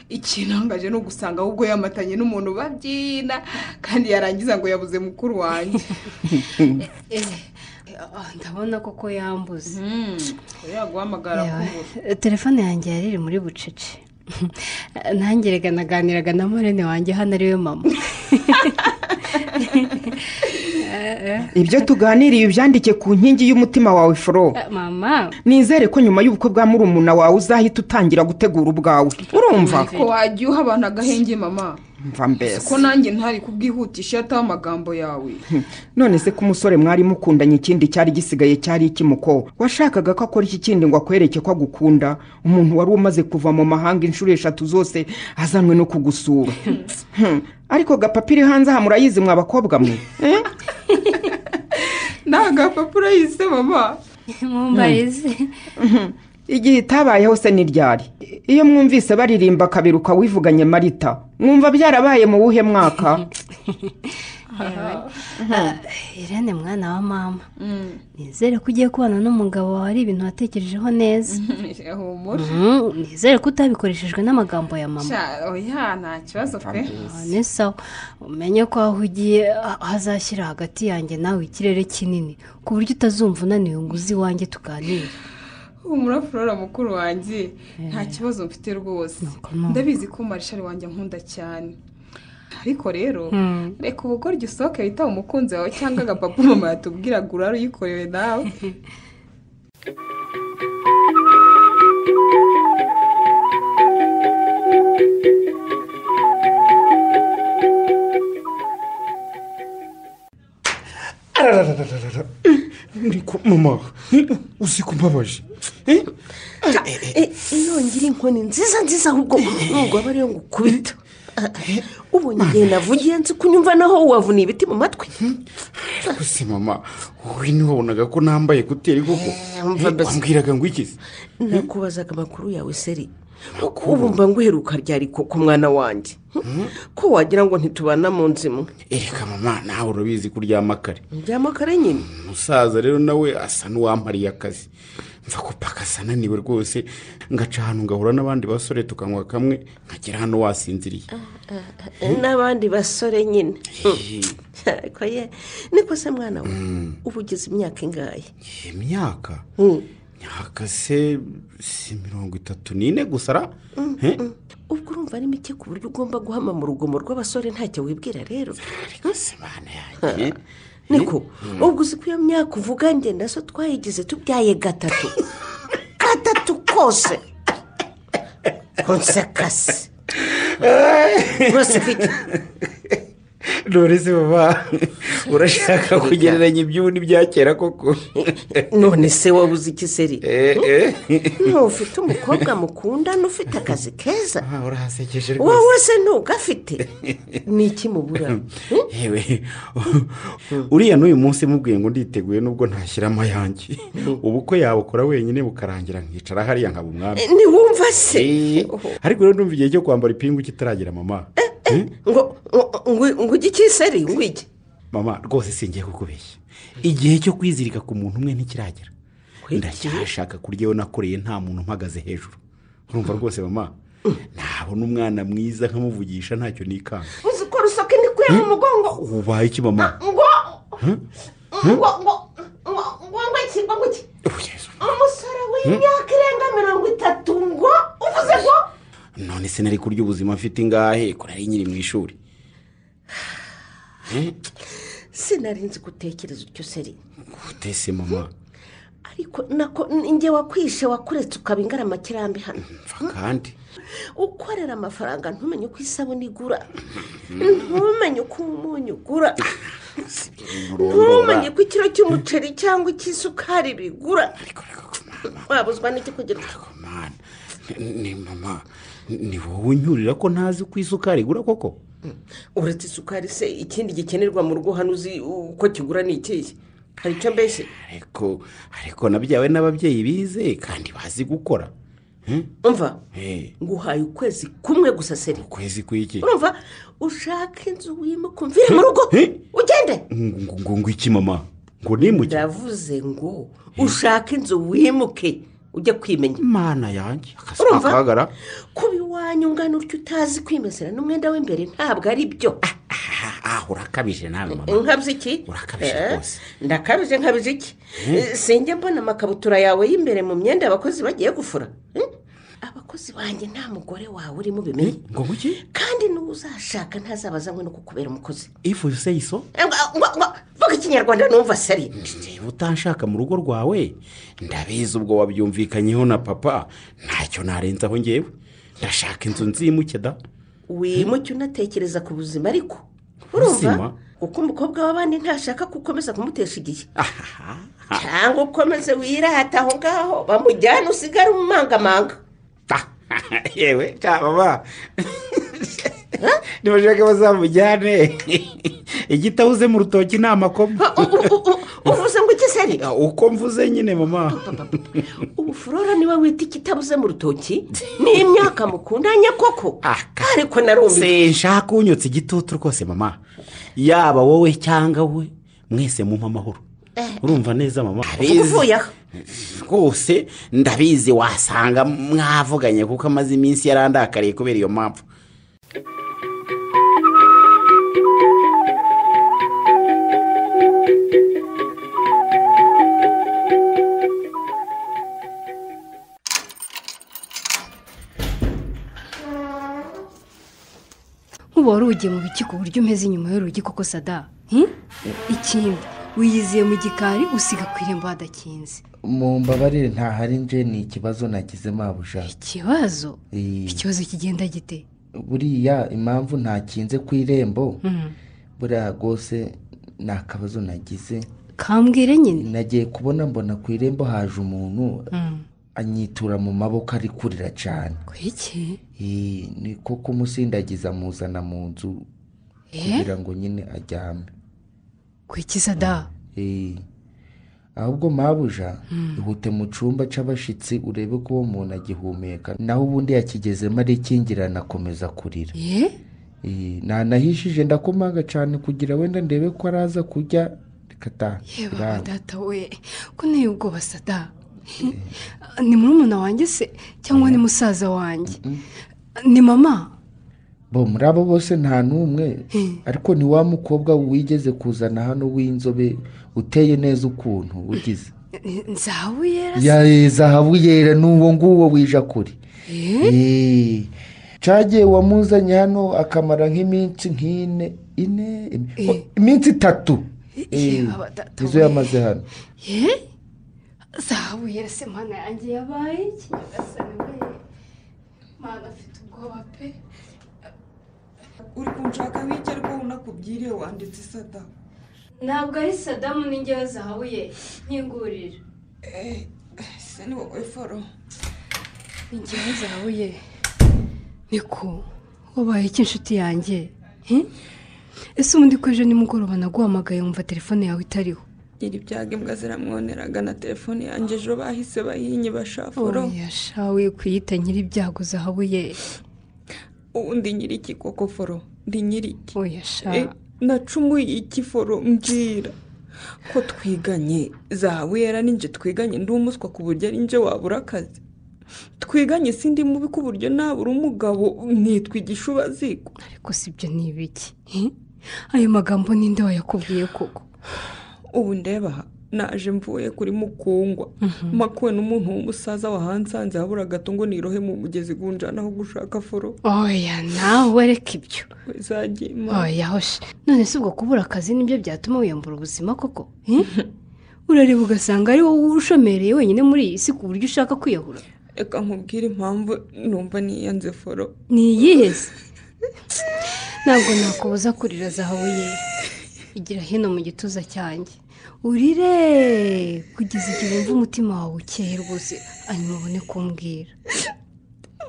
ikintangaje ni ugusanga ahubwo yamatanye n'umuntu babyina kandi yarangiza ngo yabuze mukuru wanjye ndabona koko yambuze Hmm, yaguhamagara kubura Eh, telefone yanjye yari iri muri bucece nange reka naganiraga na murene wanjye hano ariwe mama ibyo tuganiriye ubyandike ku nkingi y'umutima wawe foro mama nizere ko nyuma y'ubukwe bwa murumuna wawe uzahita utangira gutegura ubwawe urumva ko wajya uha abantu agahenge mama mva mbese ko nanjye ntari kubwihutisha yataho amagambo yawe none se ko umusore mwari mukundanye ikindi cyari gisigaye cyari iki muko washakaga ko akora iki kindi ngo akwereke ko agukunda umuntu wari umaze kuva mu mahanga inshuro eshatu zose azanwe no kugusura Hmm, ariko gapapiri hanze aha murayizi mwa bakobwa mwe Eh? ni agapapuro yise mama mumbarize igihe itabayeho se n'iryari iyo mwumvise baririmba kabiruka wivuganye marita mwumva byarabaye mu wuhe mwaka irene mwana wa mama nizere ko ugiye kubana n'umugabo wawe ari ibintu watekerejeho neza humura Mm, nizere ko utabikoreshejwe n'amagambo ya mama Sha, oya nta kibazo pe Ah, ni sawa umenye ko aho ugiye ah, hazashyira hagati yanjye nawe ikirere kinini ku buryo utazumva unaniwe ngo uze iwanjye tuganire humura flora mukuru wanjye nta kibazo mfite rwose Nuko nuko. ndabizi ko marishari wanjye ankunda cyane ariko rero reka ubugoryi usohoke witabe umukunzi wawe cyangwa agapapa mama yatubwiraga urare uyikorewe nawe arararararara ariko mama uzi ko mbabaje Eh? inongera inkoni nziza nziza ahubwo ntabwo aba ariyo ngo ukubita ubonye igihe navugiye nzi kunyumva naho wavuniye ibiti mu matwi ariko se mama wowe ntiwabonaga ko nambaye kuteri koko mva mbese. wambwiraga ngo iki se nakubazaga amakuru yawe seri ubu mba nguheruka ryari koko mwana wanjye ko wagira ngo ntitubana mu nzu imwe ereka mama nawe urabizi ko uryama kare njyamo kare nyine umusaza rero nawe asa n'uwampariye akazi mva ko paka asa ananiwe rwose ngaca ahantu ngahura n'abandi basore tukanywa kamwe nkagera hano wasinziriye n'abandi basore nyine ariko ye niko se mwana we uba ugize imyaka ingahe iyi myaka myaka se si mirongo itatu n'ine gusa ra Eh? ubwo urumva ari mike ku buryo ugomba guhama mu rugomo rw'abasore ntacyo wibwira rero ariko se mana yanjye niko ubwo uzi ko iyo myaka uvuga ngenda so twayigize tubyaye gatatu gatatu kose kose kase rwose ufite none se baba urashaka kugereranya iby'ubu n'ibya kera koko none se wowe uzi iki seri Eh, eh. ntufite umukobwa mukundana ufite akazi keza Ah, urahasekeje wowe rwose se ntugafite ni iki mubura yewe uriya n'uyu munsi mubwiye ngo nditeguye nubwo ntashyiramo ayanjye ubukwe yabukora wenyine bukarangira nkicara hariya nkaba umwami ntiwumva se Eh, ariko rero ndumva igihe cyo kwambara ipingu kitaragera mama Eh? ngo ngo- ngo- ngo ujye iki seri ngo ujye mama rwose singiye kukubeshya igihe cyo kwizirika ku muntu umwe ntikiragera ndacyashaka kurya iyo nakoreye nta muntu umpagaze hejuru urumva rwose mama nabona umwana mwiza nkamuvugisha ntacyo nikanga uzi ko rusake ndikuye mu mugongo ubaye iki mama ngo ngo ngo ngo ngo ngo iki ngo iki Oh, Yesu. umusore w'imyaka irenga mirongo itatu ngo uvuze ngo none se nari kurya ubuzima mfite ingahe kora ari nyiri mu ishuri sinari nzi gutekereza utyo seri gutese mama ariko nako njye wakwishe wakuretse ukaba ingaramakirambye hano mva kandi ukorera amafaranga ntumenye uko isabune igura ntumenye uko umunyu ugura ntumenye ko ikiro cy'umuceri cyangwa icy'isukari bigura ariko reka kumana wabuzwa n'iki kugira ngo kumana ni mama ni wowe unyurira ko ntazi uko isukari igura koko uretse isukari se ikindi gikenerwa mu rugo hano uzi uko kigura ni ikihe hari icyo mbese ariko ariko nabyawe n'ababyeyi bize kandi bazi gukora umva Eh, nguhaye ukwezi kumwe gusa seri ukwezi kw'iki urumva ushake inzu wimuka umvire mu rugo Eh? ugende ngo ngo ngo iki mama ngo nimuke ndavuze ngo ushake inzu wimuke ujye kwimenya mana yanjye akazi Urumva? kakagara kuba iwanyu ungana utyo utazi kwimezera n'umwenda w'imbere ntabwo ari byo Ah, ah urakabije nawe mama nkabya iki Urakabije Eh, rwose. ndakabije nkabije iki Eh, sinjya mbona amakabutura yawe y'imbere mu myenda abakozi bagiye gufura Eh? abakozi banjye nta mugore wawe urimo ubimenye ngo ngo iki kandi n'uwo uzashaka ntazabazanywe no kukubera umukozi if you say so Eh, ngo- ngo- ngo, vuga ikinyarwanda numva sari niba utanshaka mu rugo rwawe ndabizi ubwo wabyumvikanyeho na papa ntacyo narenzaho ngewe ndashaka inzu nzimuke da wimuke unatekereza ku buzima ariko Ubuzima? urumva kuko umukobwa w'abandi ntashaka ko ukomeza kumutesha igihe cyangwa ukomeze wirata aho ngaho bamujyane usigare umumangamanga yewe cyababa nibashaka bazamujyane igitabuze mu rutoki ni amakoma U- u- u- u- uvuze ngo iki seri uko mvuze nyine mama ubu furora niwe wita ikitabuze mu rutoki n'imyaka mukundanye koko Aka. ariko narumva sinshaka unyotse igitutu rwose mama yaba wowe cyangwa we mwese mumpe amahoro urumva neza mama uvuga uvuye aho rwose ndabizi wasanga mwavuganye kuko amaze iminsi yarandakariye kubera iyo mpamvu ugiye mu biki ku buryo umeze inyuma y'urugi koko sada Hmm? ikindi wiyiziye mu gikari usiga ku irembo hadakinze mu mbabarire ntahari nje ni ikibazo nagize mabuja ikibazo Eh, ikibazo kigenda gite buriya impamvu ntakinze ku irembo Mhm. buriya rwose ni akabazo nagize kambwire nyine nagiye kubona mbona ku irembo haje umuntu anyitura mu maboko ari kurira cyane kwiki Eh, ni ko kumusindagiza amuzana mu nzu Eh? kugira ngo nyine aryame kwiki sada Eh, ahubwo mabuja ihute mu cyumba cy'abashyitsi urebe ko uwo muntu agihumeka naho ubundi yakigezemo arikingirana akomeza kurira ye Eh, nanahishije ndakomanga cyane kugira wenda ndebe ko araza kujya reka ta yeba biranga. data we ko nteye ubwoba sada ni murumuna wanjye se cyangwa ni musaza wanjye ni mama bo muri abo bose nta n'umwe ariko ni wa mukobwa wigeze kuzana hano w'inzobe uteye neza ukuntu ugize nzawe yera ya eh, zahabu yera n'uwo nguwo wija kure Eh, cagiye wamuzanye hano akamara nk'iminsi nk'ine ine im- iminsi itatu Eh, yaba data nizo we. yamaze hano ye zahabu yera se mwana yanjye yabaye iki nyagasani we mwana afite ubwoba pe uri kunshaka nk'icyo ariko ubona kubyiriye wanditse isada ntabwo ari sadamu n'ingewe zahabuye nkingurira ese ni wowe foro ingewe zahabu ye niko wabaye iki inshuti yanjye He? ese ubundi ko ejo nimugoroba naguhamagaye wumva telefone yawe itariho gira ibyago imbwa ziramwoneraga na telefone yanjye ejo bahise bahinye bashafuro oya shawe kuyita nyiri ibyago zahabu ye ubundi nyiri iki koko foro ndi nyiri iki oya E, sha nacumuye iki foro mbwira ko twiganye zahabu yera ninjye twiganye ndi umuswa ku buryo ari njye wabura akazi twiganye sindi mubi ku buryo nabura umugabo nkitwa igishubaziko ariko si ibyo ni ibiki He? ayo magambo ninde wayakubwiye koko ubu ndeba naje mvuye kuri mukungwa makuwe n'umuntu w'umusaza wahansanze habura gato ngo nirohe mu mugezi gunjanaho gushaka foro oya nawe reka ibyo zagima oya hoshe none si ubwo kubura akazi nibyo byatuma wiyambura ubuzima koko He? urareba ugasanga ari wowe ushomereye wenyine muri iyi si ku buryo ushaka kwiyahura reka nkubwire impamvu numva niyanze foro ni iyihe se ntabwo nakubuza kurira zahabu ye igira hino mu gituza cyanjye urire kugeza igihe wumva umutima wawe ukeye rwose hanyuma ubone kumbwira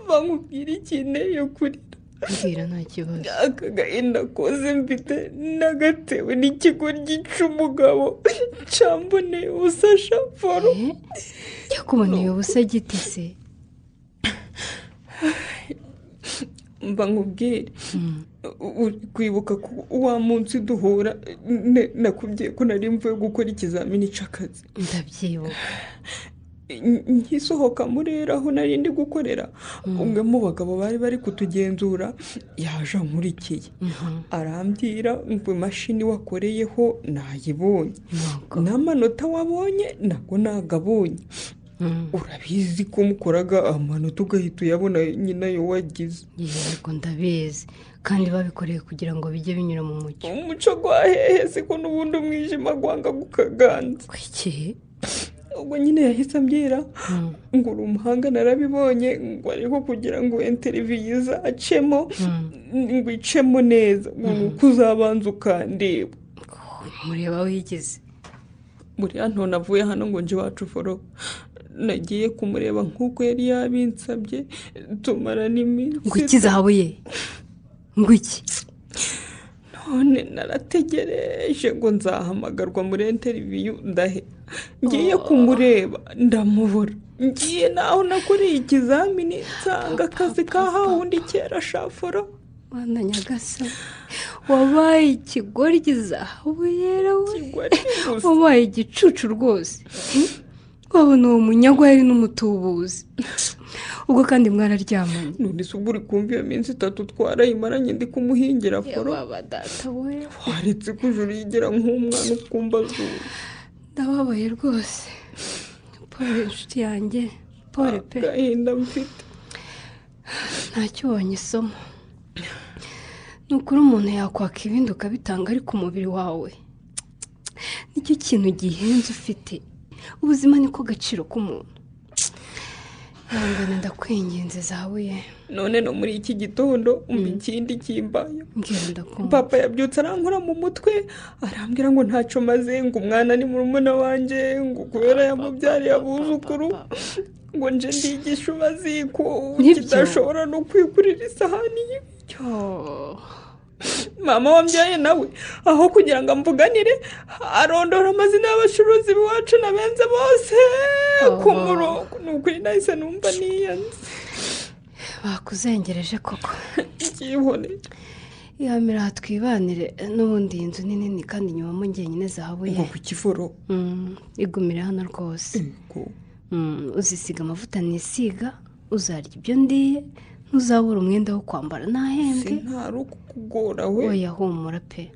bamubwira ikeneye kurira mbwira nta kibazo aka gahinda koze mfite nagatewe n'ikigo gica umugabo cyamboneye ubusasha foro Eh? yakuboneye ubusa giti se mba nkubwire uri kwibuka ko wa munsi duhura ne- nakubwiye ko nari mvuye gukora ikizamini cy'akazi ndabyibuka N- nkisohoka muri rero aho nari ndi gukorera umwe mu bagabo bari bari kutugenzura yaje ankurikiye arambwira ngo imashini wakoreyeho nayibonye n'amanota wabonye ntabwo nagabonye Mm. urabizi ko mukoraga amanota ugahita uyabona nyine ayo wagize yego ndabizi kandi babikoreye kugira ngo bijye binyura mu mucyo umuco gwa hehe siko n'ubundi umwijima gwanga gukaganza kwiki ubwo nyine yahise ambwira ngo uri umuhanga narabibonye ngo ariko kugira ngo interiviyu izacemo ngo icemo neza ngo ni uko uzabanza ukandeba mureba wigeze buriya ntonavuye hano ngo nje iwacu foro nagiye kumureba nk'uko yari yabinsabye tumara ngo n'iminsi iki zahabu ye ngo iki none narategereje ngo nzahamagarwa muri interiviyu ndahe ngiye kumureba ndamubura ngiye naho nakuriye ikizamini nsanga akazi ka hawundi kera shafuro mwana nyagasa wabaye ikigoryi zahabu yera we kigwari gusa wabaye igicucu rwose Hmm? wabona uwo munyagwa yari n'umutubuzi ubwo kandi mwararyamanye none se ubwo uri kumva iyo minsi itatu twarayimaranye ndi kumuhingira foro baba data we waretse ko ijuru yigira nk'umwana ukumva azura ndababaye rwose paul inshuti yanjye paul pe agahinda mfite ntacyo ubonye isomo ni ukuri umuntu yakwaka ibindi ukabitanga ariko umubiri wawe nicyo kintu gihenze ufite ubuzima niko gaciro k'umuntu ndabona ndakwinginze zawe ye none no muri iki gitondo umva ikindi kimbaye mbwira ndakunda papa yabyutse arankora mu mutwe arambwira ngo ntacyo maze ngo umwana ni murumuna wanjye ngo kubera yamubyariye abuzukuru ngo nje ndigishe umaziko Nibyo. kidashobora no kwigurira isahani y'ibiryo mama wambyaye nawe aho kugira ngo amvuganire arondora amazina y'abacuruzi b'iwacu na benze bose ku Oh. murongo ni ukuri nahise numva niyanze bakuzengereje koko ibyibone ihamira aha twibanire n'ubundi iyi nzu ni nini kandi inyubamo njyenyine zahabu ye ngo ku kifuro Mm, igumire hano rwose Mm, uzisiga amavuta nisiga uzarya ibyo ndiye ntuzabura umwenda wo kwambara ntahembwe sintari ukukugora we oya humura pe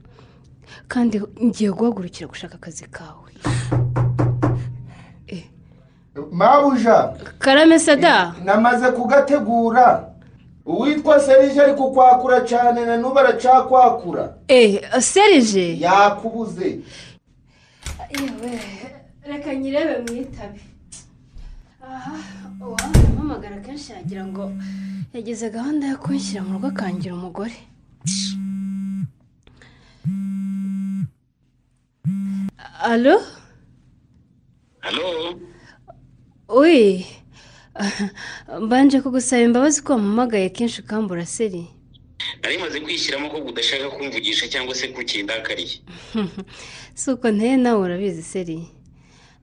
kandi ngiye guhagurukira gushaka akazi kawe mabuja karame sada namaze kugategura uwitwa serije ari kukwakura cyane na n'ubu aracakwakura eee serije yakubuze yewe reka nyirebe mu itabi aha uwampamagara kenshi yagira ngo yageze gahunda yo kunshyira mu rugo akangira umugore alo halo uyi mbanje kugusaba imbabazi ko wampamagaye kenshi ukambura seri nari maze kwishyiramo ko udashaka kumvugisha cyangwa se kukindakariye si uko nteye nawe urabizi seri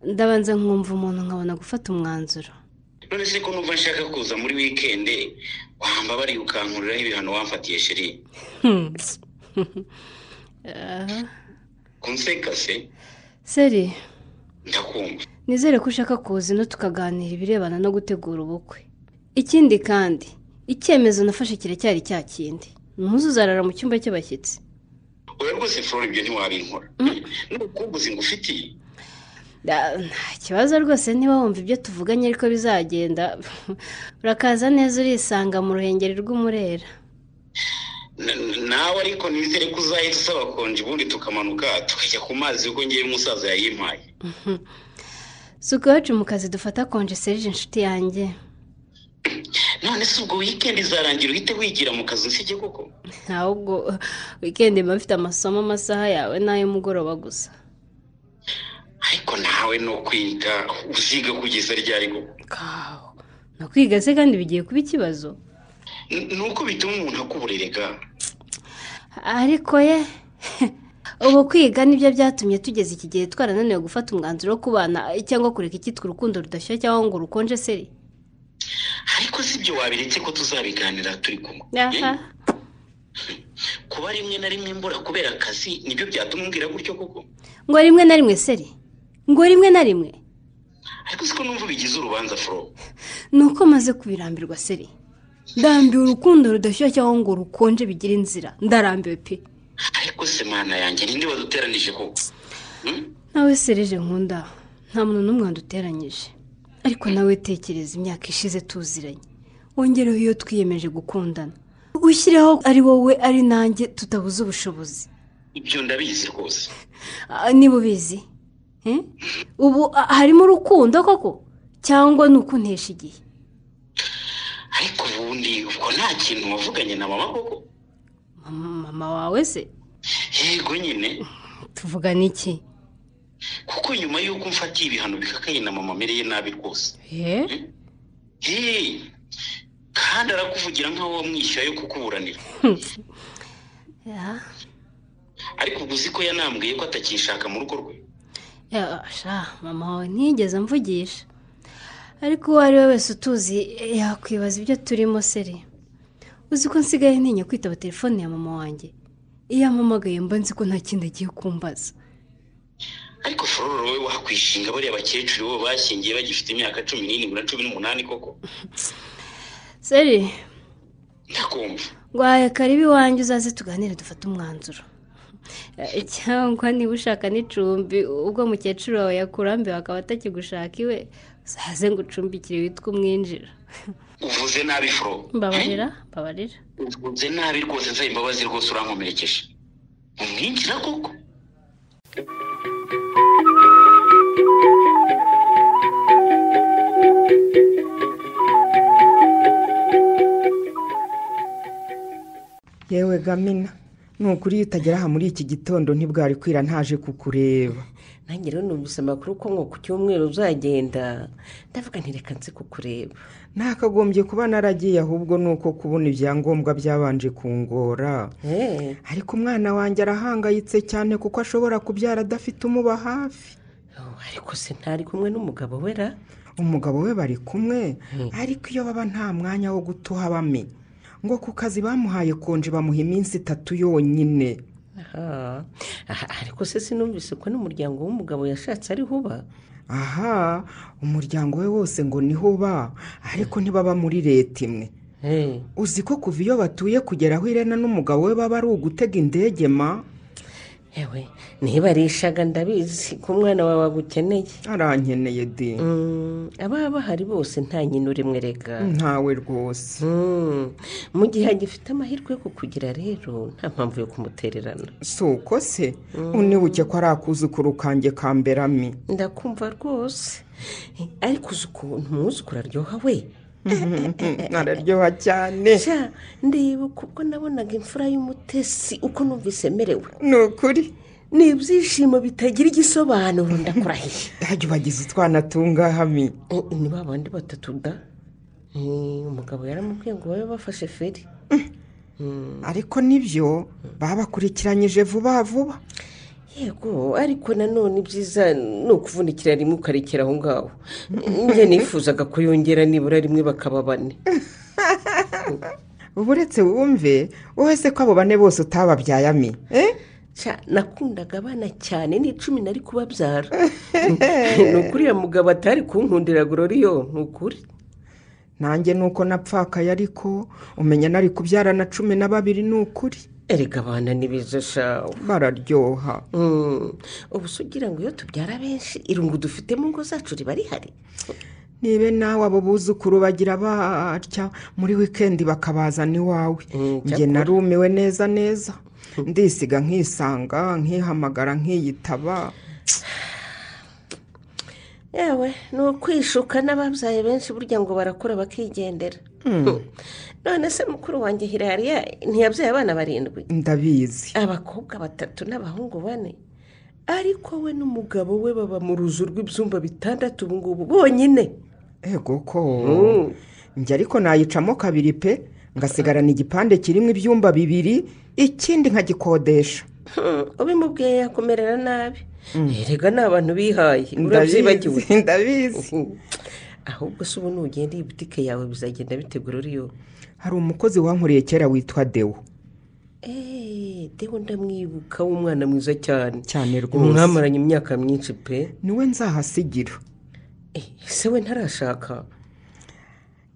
ndabanza nkumva umuntu nkabona gufata umwanzuro none se ko numva nshaka kuza muri wikendi wambabariye ukankuriraho ibihano wamfatiye sheri Aha. kunseka se seri ndakumva nizere ko ushaka kuza ino tukaganira ibirebana no gutegura ubukwe ikindi kandi icyemezo nafashe kiracyari cya kindi ntuzuzarara mu cyumba cy'abashyitsi oya rwose flora ibyo ntiwabinkora n'ubukumbuzi ngufitiye Da- nta kibazo rwose niba wumva ibyo tuvuganye ariko bizagenda urakaza neza urisanga mu ruhengeri rw'umurera Na- na- nawe ariko nizere ko uzahita usaba konji ubundi tukamanuka tukajya ku mazi kuko ngewe umusaza yayimpaye si uko iwacu mu kazi dufata konje serije inshuti yanjye none se ubwo wikendi izarangira uhite wigira mu kazi usibye koko ntabwo wikendi mba mfite amasomo amasaha yawe n'ay'umugoroba gusa ariko nawe no kwiga uziga kugeza ryari koko kawo ni ukwiga se kandi bigiye kuba ikibazo N- ni uko bituma umuntu akuburerega ariko ye ubu kwiga nibyo byatumye tugeze iki gihe twarananiwe gufata umwanzuro wo kubana cyangwa kureka icyitwa urukundo rudashya cyangwa ngo rukonje seri ariko si ibyo wabiretse ko tuzabiganira turi kumwe aha Eh, kuba rimwe na rimwe mbura kubera akazi nibyo byatuma umbwira gutyo koko ngo rimwe na rimwe seri ngo rimwe na rimwe ariko siko numva bigize urubanza foro ni uko maze kubirambirwa seri ndambiwe urukundo rudashya cyangwa ngo rukonje bigire inzira ndarambiwe pe ariko se mana yanjye ninde waduteranije koko Hmm? nawe serije nkunda nta muntu n'umwe waduteranyije ariko nawe tekereza imyaka ishize tuziranye wongereho iyo twiyemeje gukundana ushyireho ari wowe ari nanjye tutabuze ubushobozi ibyo ndabizi rwose Ah, niba ubizi Eh? ubu ah, harimo urukundo koko cyangwa ni ukuntesha igihe ariko ubundi ubwo nta kintu wavuganye na mama koko mama mama wawe se yego nyine tuvugana iki kuko nyuma y'uko mfatiye ibihano bikakaye na mama amereye nabi rwose Eh? Hey, kandi arakuvugira nk'aho wamwishyuye yo kukuburanira Ya, ariko ubwo uzi ko yanambwiye ko atakishaka mu rugo rwe ya, sha, mama wawe ntiyigeze amvugisha ariko uwo ari we wese utuzi eh, yakwibaza ibyo turimo seri uzi ko nsigaye ntinya kwitaba telefone ya mama wanjye iyo ampamagaye mba nzi ko nta kindi agiye kumbaza ariko fororo wowe wakwishinga bariya bakecuru bo bashyingiye bagifite imyaka cumi n'irindwi na cumi n'umunani koko seri ndakumva rwaye karibu iwanjye uzaze tuganire dufate umwanzuro Eh, cyangwa niba ushaka n'icumbi ubwo mukecuru wawe yakurambiwe akaba atakigushaka iwe uzaze ngo ucumbikire witwa umwinjira uvuze nabi furo mbabarira mbabarira uvuze nabi rwose nsaba imbabazi rwose urankomerekeje umwinjira koko yewe gamina ni ukuri iyo utagera aha muri iki gitondo ntibwari kwira ntaje kukureba nange rero numvise amakuru ko ngo ku cyumweru uzagenda ndavuga ntireka nzi kukureba ntakagombye kuba naragiye ahubwo ni uko kubona ibyangombwa byabanje kungora ariko umwana wanjye arahangayitse cyane kuko ashobora kubyara adafite umuba hafi ariko se ntari kumwe n'umugabo we ra umugabo we bari kumwe ariko iyo baba nta mwanya wo guta uhabame ngo ku kazi bamuhaye konje bamuha iminsi itatu yonyine ariko se sinumvise ko n'umuryango w'umugabo yashatse ariho uba aha umuryango we wose ngo niho uba ariko ntibaba muri leta imwe uzi ko kuva iyo batuye kugera aho irena n'umugabo we baba ari ugutega indege ma yewe ntibarishaga ndabizi ko umwana wawe agukeneye arankeneye di aba bahari bose nta nyina urimwe reka ntawe rwose mu gihe agifite amahirwe yo kukugira rero nta mpamvu yo kumutererana si uko se unibuke ko ari akuzukuru kanjye kamberami ndakumva rwose ariko uzi ukuntu umwuzukuru aryoha we araryoha cyane ndibuka ubwo nabonaga imfura y'umutesi uko numvise emerewe ni ukuri ni ibyishimo bitagira igisobanuro ndakurahiye ntajya ubagize utwana tungahami ni ba bandi batatu da umugabo yaramubwiye ngo babe bafashe feri ariko nibyo babakurikiranyije vuba vuba yego ariko nanone ibyiza ni ukuvunikira rimwe ukarekera aho ngaho njye nifuzaga ko yongera nibura rimwe bakaba bane ubu uretse wumve wowe se ko abo bane bose utababyayami nakundaga abana cyane ni icumi nari kubabyara ni ukuri uriya mugabo atari kunkundira gororiyo ni ukuri nanjye ni uko napfakaye ariko umenya nari kubyara na cumi na babiri ni ukuri erega abana ni beza shawe bararyoha ubu se ugira ngo iyo tubyara benshi irungu dufite mu ngo zacu riba rihari nibe nawe abo buzukuru bagira batya muri wikendi bakabazana iwawe njye narumiwe neza neza ndisiga nkisanga nkihamagara nkiyitaba yewe ni ukwishuka n'ababyaye benshi burya ngo barakura bakigendera none se mukuru wanjye hirariya ntiyabyaye abana barindwi ndabizi abakobwa batatu n'abahungu bane ariko we n'umugabo we baba mu ruzu rw'ibyumba bitandatu ubu ngubu bonyine ego ko njye ariko nayicamo kabiri pe ngasigarana igipande kirimo ibyumba bibiri ikindi nkagikodesha ubimubwiye yakomerera nabi erega ni abantu bihaye urabyibagiwe ndabizi ahubwo se ubu nugenda iyi butike yawe bizagenda bitegura uriyo hari umukozi wankoreye kera witwa dewo eee dewo ndamwibuka w'umwana mwiza cyane cyane rwose mwamaranye imyaka myinshi pe niwe nzahasigira ese we ntarashaka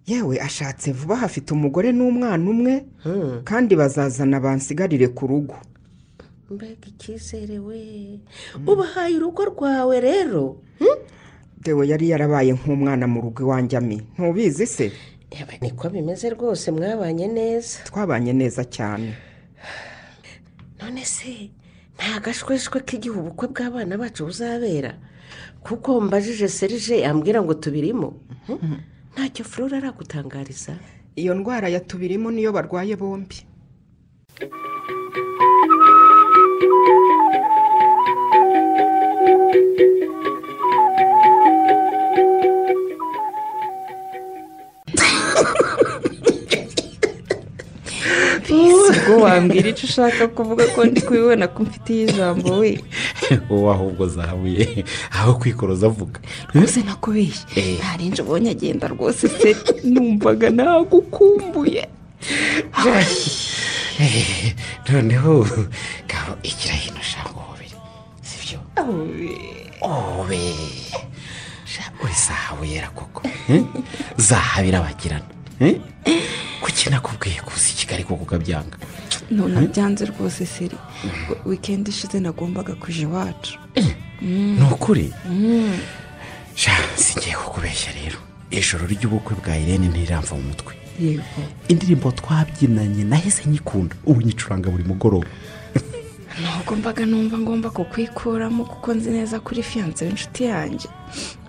yewe ashatse vuba hafite umugore n'umwana umwe kandi bazazana bansigarire ku rugo mbega icyizere we ubahaye urugo rwawe rero dewe yari yarabaye nk'umwana mu rugo iwanjye ami ntubizi se niko bimeze rwose mwabanye neza twabanye neza cyane none se nta gashweshwe k'igihe ubukwe bw'abana bacu buzabera kuko mbajije serije yambwira ngo tubirimo ntacyo furura aragutangariza iyo ndwara ya tubirimo niyo barwaye bombi ubwo wambwira icyo ushaka kuvuga ko ndi kubibona ko mfitiye ijambo we wowe ahubwo zahabuye aho kwikoroza avuga rwose nakubeshye ntarenje ubonye agenda rwose se numvaga nagukumbuye noneho ngabo igira hino ushaka uhobere si byo obe uri zahabuyera koko zahabirabagirana kuki nakubwiye kuza i kigali kuko ukabyanga none byanze rwose seri wikendi ishize nagombaga kujya iwacu ni ukuri ngiye kukubeshya rero ijoro ry'ubukwe bwa irene ntiramva mu mutwe yego indirimbo twabyinanye nahise nyikunda ubu nyicuranga buri mugoroba ntabwo mbaga numva ngomba kukwikuramo kuko nzi neza kuri fiyanse w'inshuti yanjye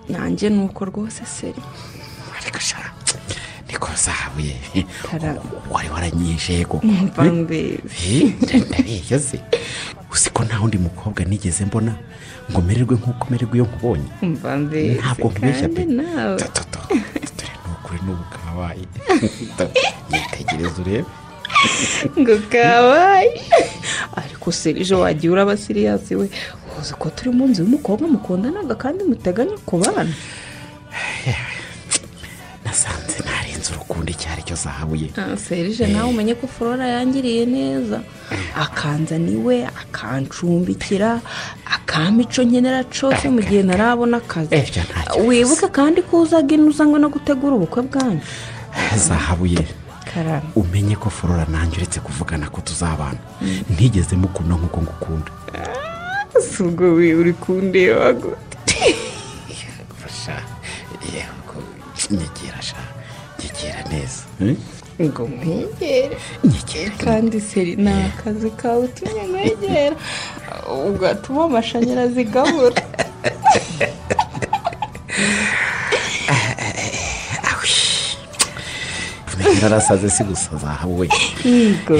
nanjye ni uko rwose seri ariko shara niko zahabu ye wari waranyijego ndabiyo se uzi ko nta wundi mukobwa nigeze mbona ngo mererwe nk'uko mererwe iyo nkubonye ntabwo nkubeshya pe toto dore ni ukuri n'ubu kabaye yitegereza urebe ngo kabaye ariko serije wagiye uraba siriyasi we uzi ko turi mu nzu y'umukobwa mukundanaga kandi muteganya ku bana nasanze ntarenze urukundo icyo ari cyo zahabuye serije nawe umenye ko flora yangiriye neza akanza niwe akancumbikira akampa icyo nkenera cyose mu gihe ntarabona akazi wibuke kandi ko uzaga ino uzanywe no gutegura ubukwe bwanyu zahabuye umenye ko flora nanjye uretse kuvugana ko tuzabana ntigeze mukunda nk'uko ngukunda si ubwo uri kundeba gute nyegera sha nyegera neza ngo mwegere kandi seri ni akazi kawe utumye mwegera ugatuma amashanyarazi gabura narasaze si gusa zahawe yego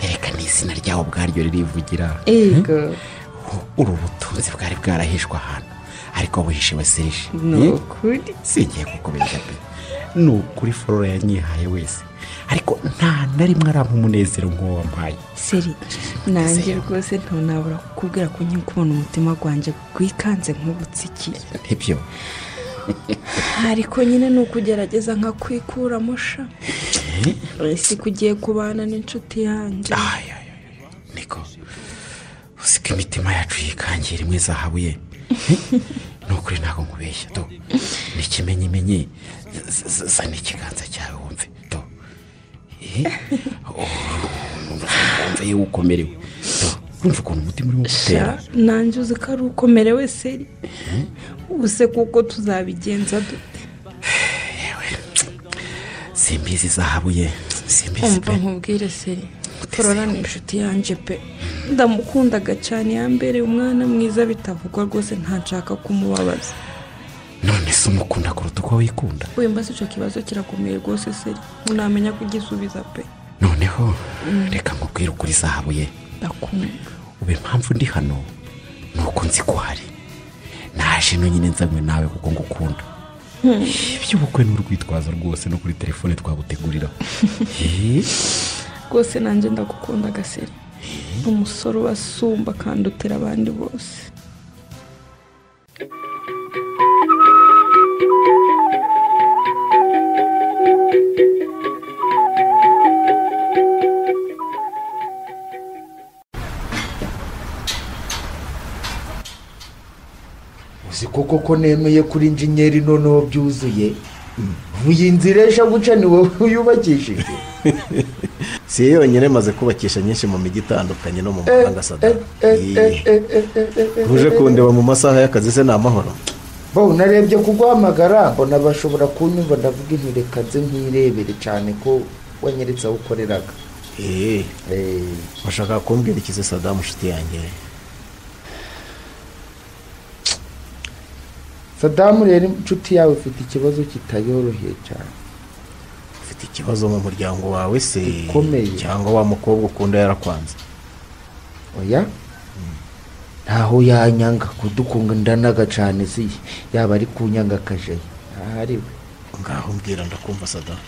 reka ni izina ryawe ubwaryo ririvugira yego uru butunzi bwari bwarahishwe ahantu ariko buhishiwe serije ni ukuri si igihe kukubeshya pe ni ukuri flora yanyihaye wese ariko nta na rimwe arampa umunezero nk'uwo wampaye seri nanjye rwose ntunabura kukubwira ko nyine kubona umutima wanjye wikanze nk'ubutsiki nibyo ariko nyine ni ukugerageza nka kwikuramo sha si kugiye kubana n'inshuti yanjye niko uzi ko imitima yacu yikangira imwe zahabuye ni ukuri ntabwo nkubeshya do ni ikimenyimenyi zana ikiganza cyawe wumve do wumve yewe ukomerewe do wumva ukuntu umutima urimo gutera nanjye uzi ko ari ukomerewe seri ubuse kuko tuzabigenza dute yewe simbizi zahabuye simbizi pe nkubwire seri torora ni inshuti yanjye pe ndamukundaga cyane yambereye umwana mwiza bitavugwa rwose ntashaka kumubabaza none se umukunda kuruta uko wikunda wemba si icyo kibazo kirakomeye rwose seri ntamenya kugisubiza pe noneho reka nkubwire ukuri zahabuye ndakunda ubu impamvu ndi hano ni uko nzi ko hari naje no nyine nzanywe nawe kuko ngukunda iby'ubukwe ni urwitwazo rwose no kuri telefone twabutegurira rwose nanjye ndagukunda agaseri umusore ubasumba kandi utera abandi bose uzi koko ko nemeye kuri injenyeri noneho byuzuye iyi nzira ejo guca ni wowe uyubakishije si yo yonyine maze kubakisha nyinshi mu mijyi itandukanye no mu mahanga sadara uje kundeba mu masaha y'akazi se ni amahoro bo narebye kuguhamagara mbona bashobora kunyumva ndavuga inti reka nze nkirebere cyane ko wanyeretse aho ukoreraga bashaka kumbwira ikize sadamu inshuti yanjye sadamu rero inshuti yawe ifite ikibazo kitayoroheye cyane ufite ikibazo mu muryango wawe se Gikomeye. cyangwa wa mukobwa ukunda yarakwanze oya ntaho yanyanga kudukundanaga cyane si yaba ari kunyanga akajayi ahari we ngaho mbwira ndakumva sadamu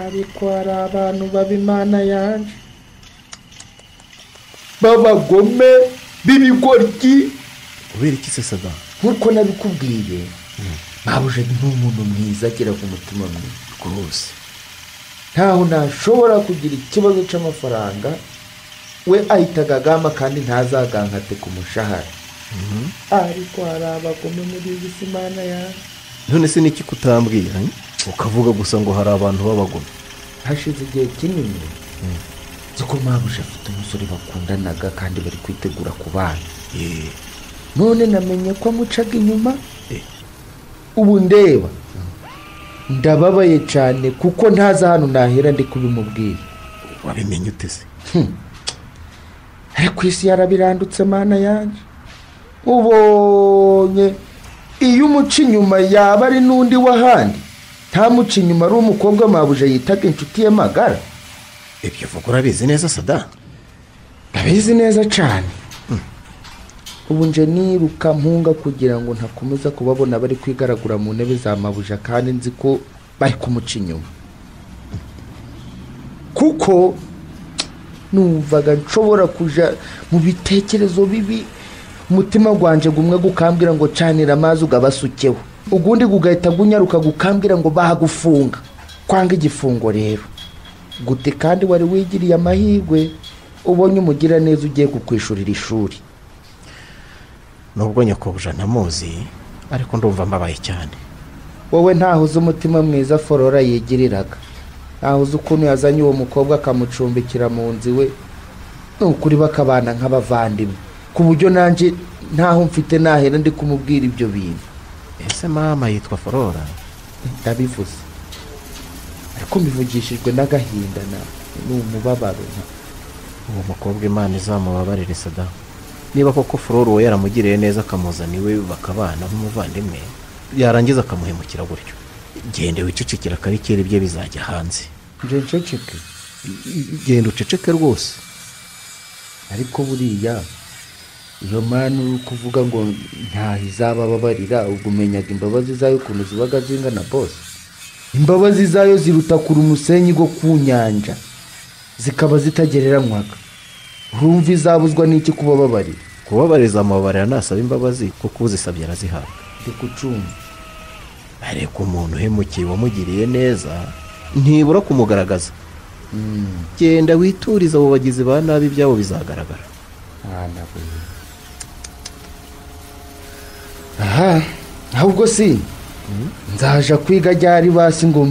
ariko hari abantu baba imana yanjye b'abagome b'ibigoryi ubera iki se sadamu nk'uko nabikubwiye ntabuje ni umuntu mwiza agira ku mutima mwiza rwose ntaho nashobora kugira ikibazo cy'amafaranga we ahita agagama kandi ntazagangaze ku mushahara ariko hari abagome muri iyi si imana yawe none se niki kutambwira eh? ukavuga gusa ngo hari abantu b'abagome hashize igihe kinini nzi ko mpamuje afite umusore bakundanaga kandi bari kwitegura ku bana Eh, none namenye ko amucaga inyuma ubu ndeba ndababaye cyane kuko ntazi ahantu nahera ndi kubimubwira wabimenye uteze ariko isi yarabirandutse mana yanjye ubonye iyo umuca inyuma yaba ari n'undi w'ahandi ntamuca inyuma ari umukobwa mabuja yitaga inshuti ye magara ibyo uvuga urabizi neza sada ndabizi neza cyane ubu nje niruka mpunga kugira ngo ntakomeza kubabona bari kwigaragura mu ntebe za mabuja kandi nzi ko bari kumuca inyuma kuko numvaga nshobora kujya mu bitekerezo bibi umutima wanjye gumwe gukambwira ngo canira amazi ugabasukeho ugundi gugahita gunyaruka gukambwira ngo bahagufunga kwanga igifungo rero gute kandi wari wigiriye amahirwe ubonye umugiraneza ugiye kukwishurira ishuri nubwo nyakubuja ntamuzi ariko ndumva mbabaye cyane wowe ntaho uzi umutima mwiza forora yigiriraga ntaho uzi ukuntu yazanye uwo mukobwa akamucumbikira mu nzu iwe ni ukuri bakabana nk'abavandimwe ku buryo nanjye ntaho mfite nahera ndi kumubwira ibyo bintu ese mama yitwa forora ndabivuze ariko mbivugishijwe n'agahinda na ni umubabaro uwo mukobwa imana izamubabarire sadamu niba koko flore uwo yaramugiriye neza akamuzana iwe bakabana nk'umuvandimwe yarangiza akamuhemukira gutyo genda wicecekera akarikera ibye bizajya hanze nceceke genda uceceke rwose ariko buriya iyo mpamvu uri kuvuga ngo ntaho izaba ababarira ubwo umenyaga imbabazi zayo ukuntu zibaga zingana bose imbabazi zayo ziruta kure umusenyi go ku nyanja zikaba zitagereranywaga urumva izabuzwa n'iki kubababarira kubabariza amababarira ntasaba imbabazi kuko uzisabye arazihabwa ndikucunga ariko umuntu uhemukiye wamugiriye neza ntibura kumugaragaza genda wituriza abo bagizi ba nabi ibyabo bizagaragara aha ahubwo si nzaja kwiga ajyari basi ngo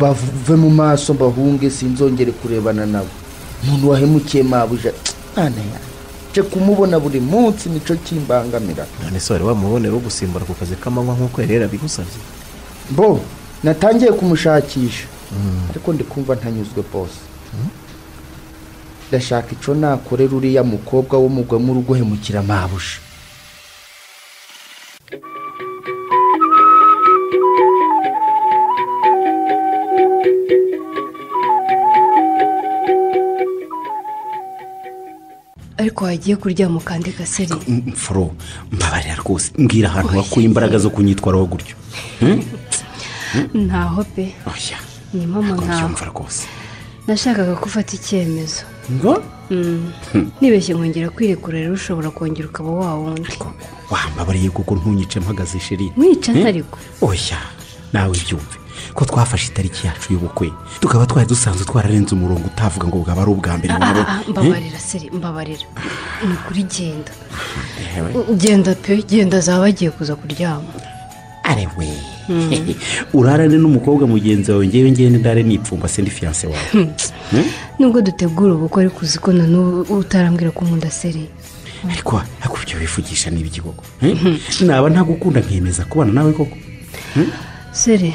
bave mu maso mbahunge sinzongere kurebana nabo umuntu wahemukiye mabuja mwana yaje kumubona buri munsi nicyo kimbangamira none se wari wamubonera wo gusimbura ku kazi k'amanywa nk'uko yari yarabigusabye bo natangiye kumushakisha ariko ndi kumva ntanyuzwe bose ndashaka icyo nakorera uriya mukobwa w'umugwa muri guhemukira mabuja ariko wagiye kuryama ukandi gaseri mfuro mbabarira rwose mbwira ahantu wakuye imbaraga zo kunyitwaraho gutyo ntaho pe ni mama ntaho rwose nashakaga ko ufata icyemezo ngo nibeshye nkongera kwirekura rero ushobora kongera ukaba wa wundi wambabariye kuko ntunyice mpagaze sheri mwica ntariko oya nawe byumve ko twafashe itariki yacu y'ubukwe tukaba twari dusanzwe twararenze umurongo utavuga ngo bwaba ari ubwa mbere Ah, ah, mbabarira seri mbabarira ni ukuri genda genda pe genda zaba bagiye kuza kuryama arewe urarane n'umukobwa mugenzi wawe ngewe ngewe n'indare nipfumba se ndi fiyanse wawe Hmm? nubwo dutegura ubukwe ariko uzi ko na n'ubu utarambwira ko nkunda seri ariko ariko ibyo wivugisha ni ibiki koko Hmm? naba ntagukunda nkemeza kubana nawe koko Hmm? seri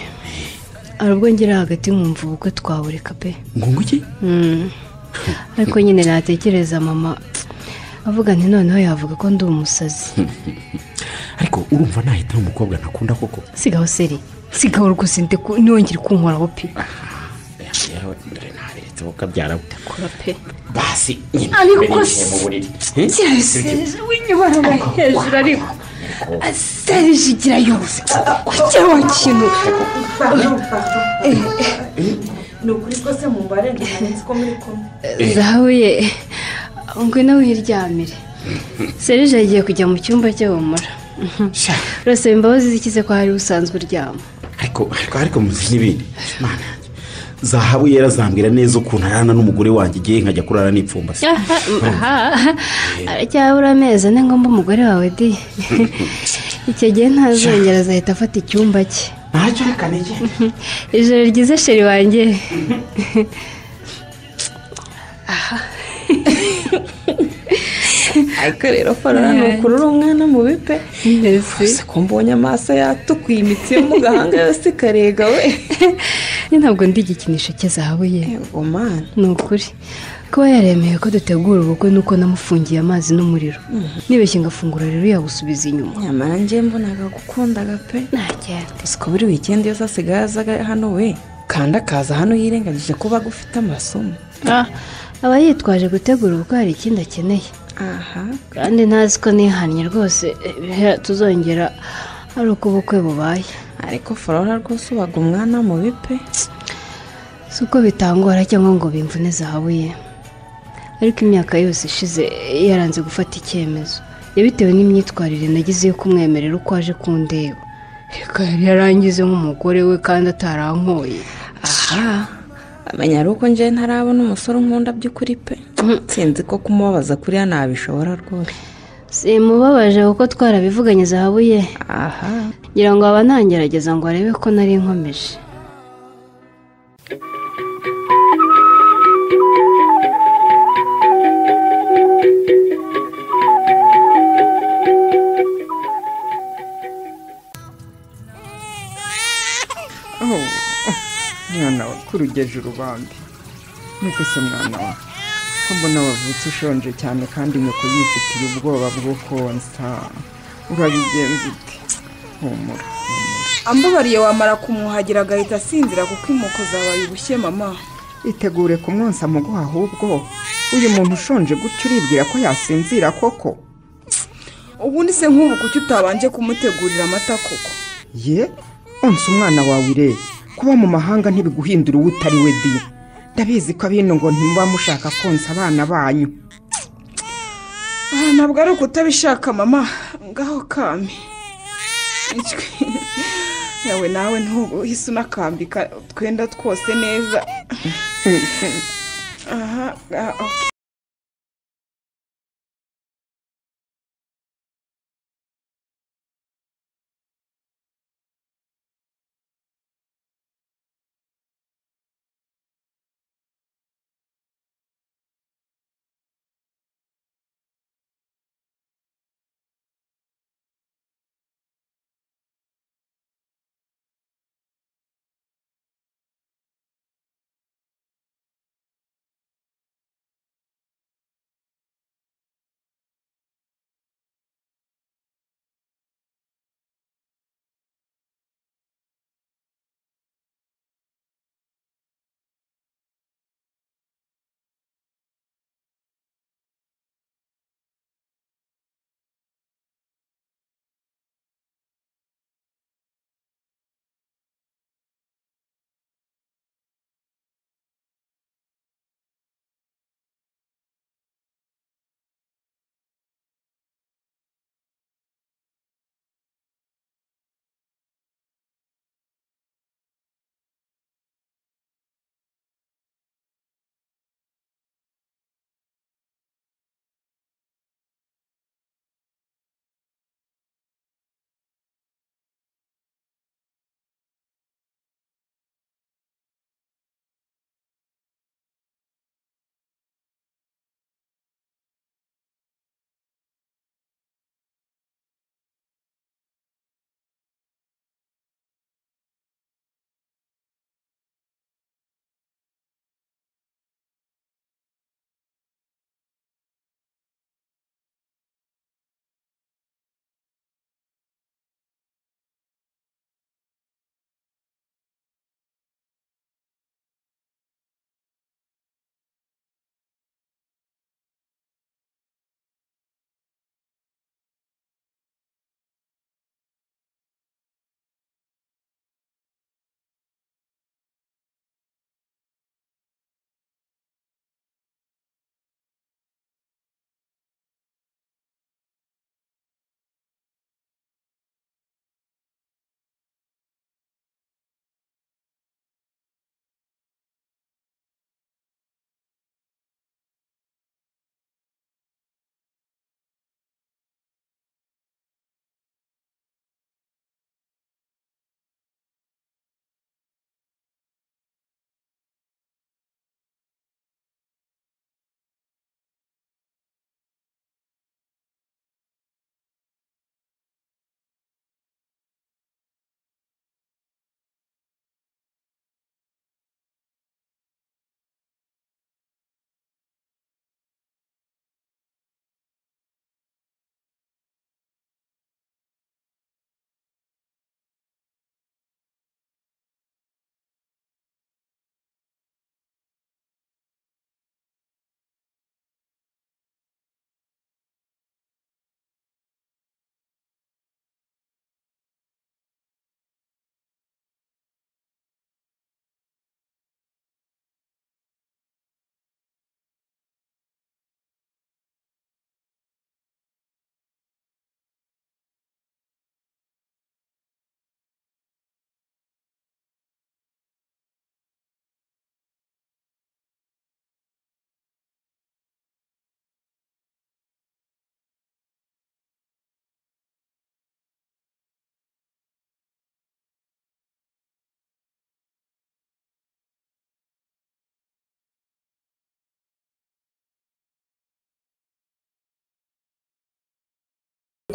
hari ubwo ngira hagati nkumva ubukwe twabureka pe ngungu iki Mm. ariko nyine natekereza mama avuga nti noneho yavuga ko ndi umusazi ariko urumva nahitamo umukobwa ntakunda koko sigaho seri sigaho rwose ndi ku- ntiwongere kunkoraho pe yewe dore ntabiretse kuko abyara kora pe basi nyine Ariko mbere yicaye mu se- buriri kiriya serije w'inyubara hejuru ariko serije igira yose kugira wa kintu ni ukuri rwose mu mbare ntihanitse ko muri kumwe zahabu ye ngwino wiryamire serije agiye kujya mu cyumba cye wamara rwose imbabazi zikize ko hari usanzwe uryama ariko ariko ariko muzi n'ibindi mana yanjye zahabu yera zambwira neza ukuntu arana n'umugore wanjye igihe nkajya kurara nipfumbase Aha, aha, aracyabura amezi ane ngomba umugore wawe di icyo gihe ntazongera azahita afata icyumba cye ntacyo reka nige ijoro ryiza sheri wanjye aha ariko rero farora ni ukurura umwana mu bipe mbese ko mbonye amaso yatukuye imitsi yo mu gahanga yose ikarega we ntabwo ndi igikinisho cye zahabu ye ni ukuri kuba yaremeye ko dutegura ubukwe nuko namufungiye amazi n'umuriro nibeshye ngafungura rero yabusubiza inyuma nyamara njye mbonaga gukundaga pe ntakera si ko buri wikendi yose asigaye azaga hano we kandi akaza hano yirengagije kuba agufite amasomo aba yitwaje gutegura ubukwe hari ikindi akeneye aha kandi ntazi ko nihannye rwose eh, tuzongera ari uko ubukwe bubaye ariko farora rwose ubaga umwana mu bipe si uko bitangora cyangwa ngo bimvune zahabu ye ariko imyaka yose ishize yaranze gufata icyemezo yabitewe n'imyitwarire nagize yo kumwemerera uko aje kundeba reka yari yarangize nk'umugore we kandi atarankoye aha amenya ari uko njyewe ntarabona umusore unkunda by'ukuri pe sinzi ko kumubabaza kuriya ntabishobora rwose simubabaje kuko twarabivuganye zahabu ye aha ngira ngo aba ntangerageza ngo arebe ko nari nkomeje aho mwana we kurugeje urubambi nuko se mwana we ko mbona wavutse ushonje cyane kandi nyoko yifitiye ubwoba bwo konsa urabigenza ute humura ambabariye wamara kumwuhagira agahita asinzira kuko inkoko zabaye ubushye mama itegure kumwonsa mu guha ahubwo uyu muntu ushonje gutya uribwira ko yasinzira koko ubundi se nk'ubu kuki utabanje kumutegurira amata koko ye onsa umwana wawe ire kuba mu mahanga ntibiguhindura uwo utari we di ndabizi ko abino ngo ntimuba mushaka konsa abana banyu aha ntabwo ari ukutabishaka mama ngaho kame Ijwi. nawe nawe ntuhise unakambika twenda twose neza aha ah, ok.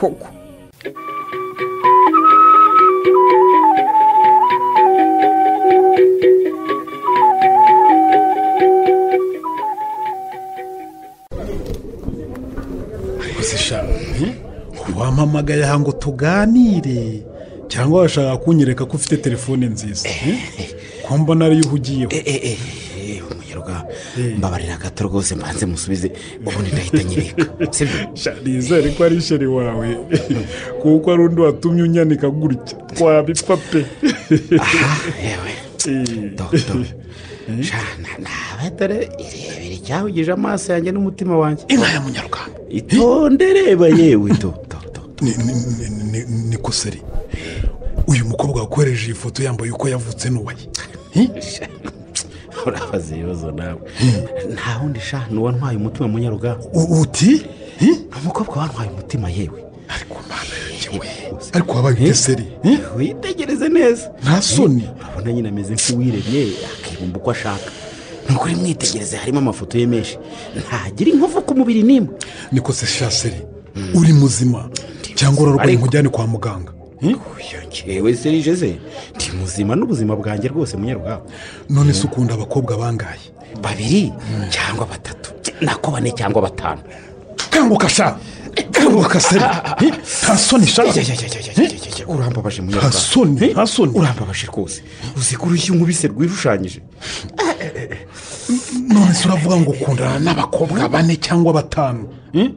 koko gusesha wampamagaye aha ngo tuganire cyangwa washaka kunyereka ko ufite telefone nziza ko mbona ariyo uhugiyeho mbabarira gato rwose mbanze musubize ubundi ndahita nyereka nizere ko ari isheri wawe kuko ari undi watumye unyanika gutya twabipfa pe aha yewe dodo shana nawe dore irebere icyahugije amaso yanjye n'umutima wanjye inka ya munyarwanda itonde reba yewe dodo ni- ni- ni- ni- ni koseri uyu mukobwa wakohereje iyi foto yambaye uko yavutse n'uwaye urabaza ibibazo nawe nta wundi shana uwantwaye umutima munyarugamba uti ni umukobwa wantwaye umutima yewe ariko wabaye udeseri witegereze neza nta soni urabona nyine ameze nk'uwiremye akibumba uko ashaka ni ukuri mwitegereze harimo amafoto ye menshi ntagira inkovu ku mubiri n'imwe niko se shaseri uri muzima cyangwa urarwaye nkujyane kwa muganga yewe serije se ndi muzima n'ubuzima bwanjye rwose munyarugamba none se ukunda abakobwa bangaye babiri cyangwa batatu nako bane cyangwa batanu kanguka sha kanguka seri nta soni sha urambabaje munyarwanda Nta soni, nta soni urambabaje rwose uzi ko urushyi nkubise rwishushanyije none se uravuga ngo ukundana n'abakobwa bane cyangwa batanu Hmm?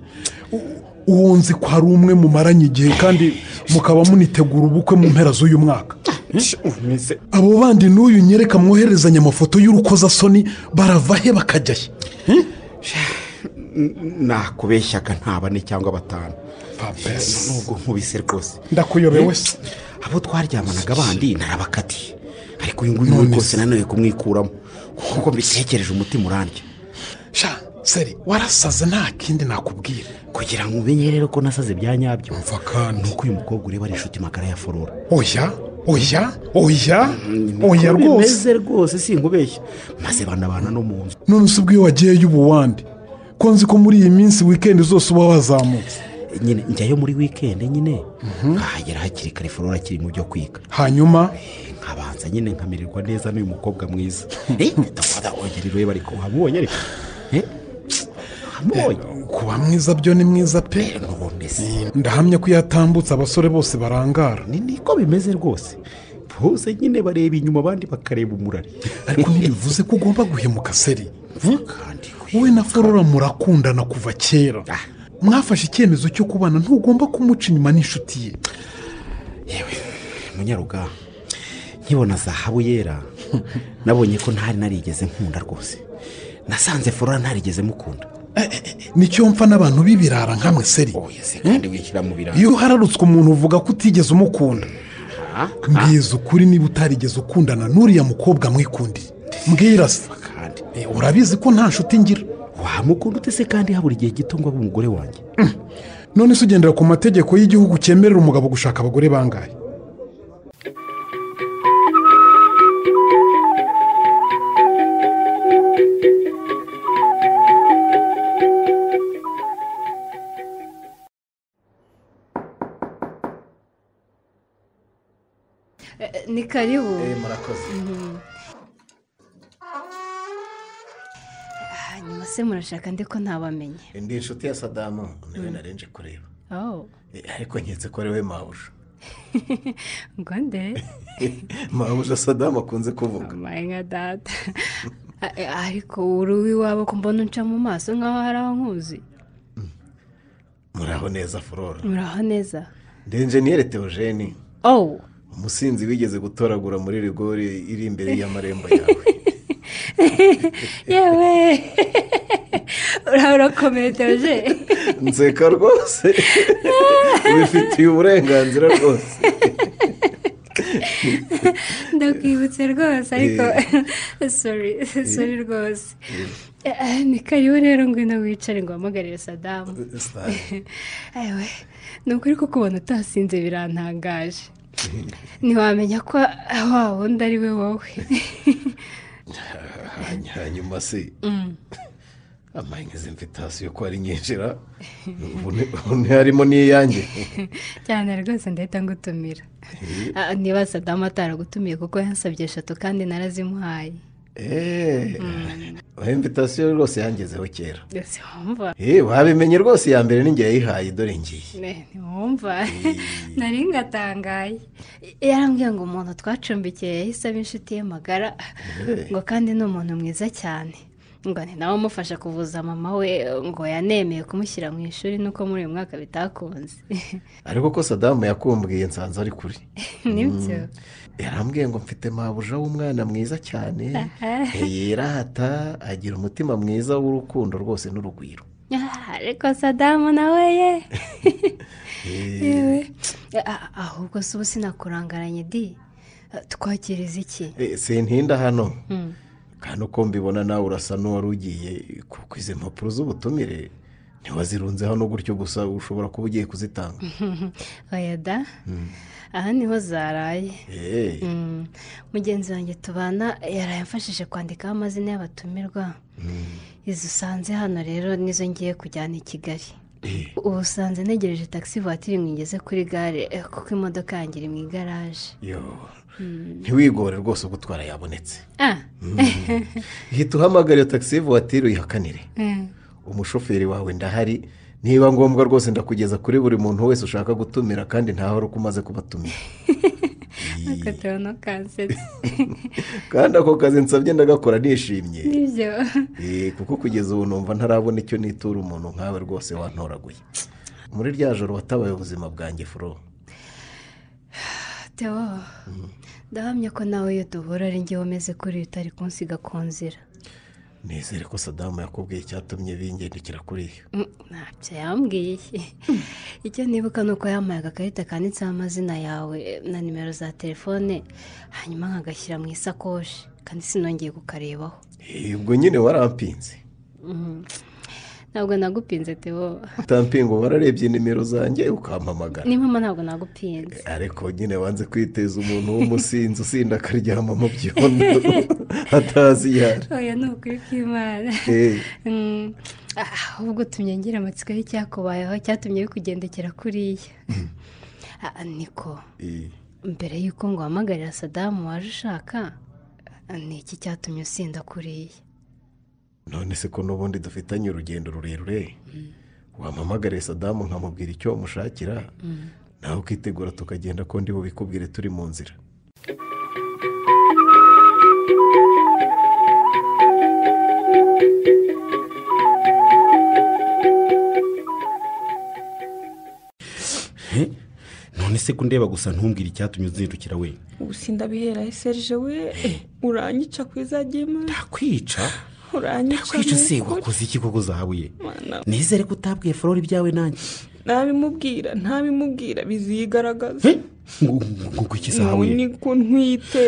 U- uwo nzi ko hari umwe mumaranye igihe kandi mukaba munitegura ubukwe mu mpera z'uyu mwaka abo bandi n'uyu nyereka mwoherezanya amafoto y'urukozasoni barava he bakajya he nakubeshyaga nta bane cyangwa batanu Fabrice. nubwo nkubise rwose Ndakuyobeye wese. abo twaryamanaga abandi narabakatiye ariko uyu nguyu we rwose nanone kumwikuramo kuko mbitekereje umutima urandya sha seri warasaze nta kindi nakubwira kugira ngo umenye rero ko nasaze bya nyabyo mva kandi nuko uyu mukobwa ureba ari inshuti magara ya forora oya oya oya oya Niko rwose bimeze rwose sinkubeshya maze banabana no mu nzu none se ubwo iyo wagiyeyo uba uwande ko nzi ko muri iyi minsi wikendi zose uba wazamutse nyine njyayo muri wikendi nyine nkahagera hakiri kare forora akiri mu byo kwiga hanyuma nkabanza nyine nkamererwa neza n'uyu mukobwa mwiza Eh, ndafata ongera urebe ariko wamubonye ariko Eh, wamubonye kuba mwiza byo ni mwiza pe ndahamya ko iyo atambutse abasore bose barangara ni niko bimeze rwose bose nyine bareba inyuma abandi bakareba umurari ariko ntibivuze ko ugomba guhemuka seri wowe na forora murakundana kuva kera mwafashe icyemezo cyo kubana ntugomba kumuca inyuma n'inshuti ye munyaruga nkibona zahabu yera nabonye ko ntari narigeze nkunda rwose nasanze forora ntarigeze mukunda nicyo mpfa n'abantu b'ibirara nkamwe seri kandi wishyira mu biranga iyo uhararutswe umuntu uvuga ko utigeze umukunda mbwiza ukuri niba utarigeze ukundana n'uriya mukobwa mwikundira mbwira se Eh, urabizi ko nta nshuti ngira wamukunda ute se kandi habura igihe gito ngo abe umugore wanjye none se ugendera ku mategeko y'igihugu cyemerera umugabo gushaka abagore bangahe ni karibu murakoze Mhm. hanyuma se murashaka ndi ko ntabamenye indi nshuti ya sadamu niwe narenje kureba oh Eh, ariko nketse ko ari we mawuja ngo nde mawuja sadamu akunze kuvuga maye nka data A- e, ariko uri uw'iwabo ko mbona unca mu maso nk'aho hari aho nkuzi muraho neza forora muraho neza ndenjeniyere teogeni oh umusinzi wigeze gutoragura muri rigori iri imbere y'amarembo yawe yewe urabona kometeje nseka rwose wifitiye uburenganzira rwose ndakwibutse rwose ariko sori sori rwose Eh, ni karibu rero ngwino wicare ngo wahamagarire sadamu ewe ni ukuri ko kubona utasinze birantangaje ntiwamenya ko wa wundi ari we wowe hanyuma se Mm. amaye nk'izi mvitasiyo ko ari nyinjira ubu harimo n'iyange cyane rwose ndahita ngutumira Ah, niba sadamu ataragutumiye kuko yansabye eshatu kandi narazimuhaye eee imvitasiyo rwose yangezeho kera ndetse wumva eee wabimenye rwose iya mbere ninjye yayihaye dore ngiye Ne, ntiwumva nari ngatangaye yarambwiye ngo umuntu twacumbikiye yahise aba inshuti ye magara ngo kandi ni umuntu mwiza cyane ngo ni nawe umufasha kuvuza mama we ngo yanemeye kumushyira mu ishuri nuko muri uyu mwaka bitakunze ariko ko sadamu yakumbwiye nsanze ari kuri nibyo yarambwiye ngo mfite mabuja w'umwana mwiza cyane Aha. yirata agira umutima mwiza w'urukundo rwose n'urugwiro Ah, ariko sadamu nawe ye yewe Ah, ahubwo si ubu sinakurangaranye di Ah, twakiriza iki Eh, sintinda hano Mm. kandi uko mbibona nawe urasa n'uwari ugiye kuko izi mpapuro z'ubutumire ntiwazirunze hano gutyo gusa ushobora kuba ugiye kuzitanga oya da Mm. aha niho zaraye Eh. Mm, mugenzi wanjye tubana yaraye amfashije kwandikaho amazina y'abatumirwa izi usanze hano rero nizo ngiye kujyana i kigali ubu usanze ntegereje taxi voiture ngo ingeze kuri gare eh, kuko imodoka yanjye iri mu igaraje Yo, Mm. ntiwigore rwose gutwara yabonetse ah hita uhamagara iyo taxi vuwatiri uyihakanire Mm. umushoferi wawe ndahari niba ngombwa rwose ndakugeza kuri buri muntu wese ushaka gutumira kandi ntaho uri umaze kubatumira ariko turabona kansetse kandi ako kazi nsabye ndagakora nishimye nibyo Eh, kuko kugeza ubu numva ntarabona icyo nitura umuntu nkawe rwose wantoraguye muri rya joro watabaye ubuzima bwanjye furo Theo ndahamya ko nawe iyo duhura ari njye umeze kuri utari kunsiga ku nzira nizere ko sadamu yakubwiye icyatumye bingendekera kuriya Mm, ntacyo yambwiye icyo nibuka ni uko yampaye agakarita kanditseho amazina yawe na nimero za telefone hanyuma nkagashyira mu isakoshi kandi sinongeye kukarebaho Eh, ubwo nyine warampinze Mm. ntabwo nagupinze tebo utampinga wararebye nimero zanjye ukampamagara ni mama ntabwo nagupinze ariko nyine wanze kwiteza umuntu w'umusinzi usinda akaryama mu byondo atazi iyo ari oya ni ukuri kw'imana Eh, Mm, ah, ahubwo utumye ngira amatsiko y'icyakubayeho cyatumye bikugendekera kuriya Ah, niko eh. mbere y'uko ngo uhamagarira sadamu waje ushaka ah, ni iki cyatumye usinda kuriya none se ko n'ubundi dufitanye urugendo rurerure wampamagariye sadamu nkamubwira icyo umushakira nawe ukitegura tukagenda ko ndi bubikubwire turi mu nzira none se kundeba gusa ntumbwire icyatumye uzindukira we ubu sindabiheraye serije we uranyica ku izagema kwica uranyica kwica ni se ukuri. wakoze iki koko zahabuye Mana. nizere ko utabwiye forori ibyawe nanjye ntabimubwira ntabimubwira bizigaragaza ngo ngo- ngo iki ubu zahabuye ni ko ntwite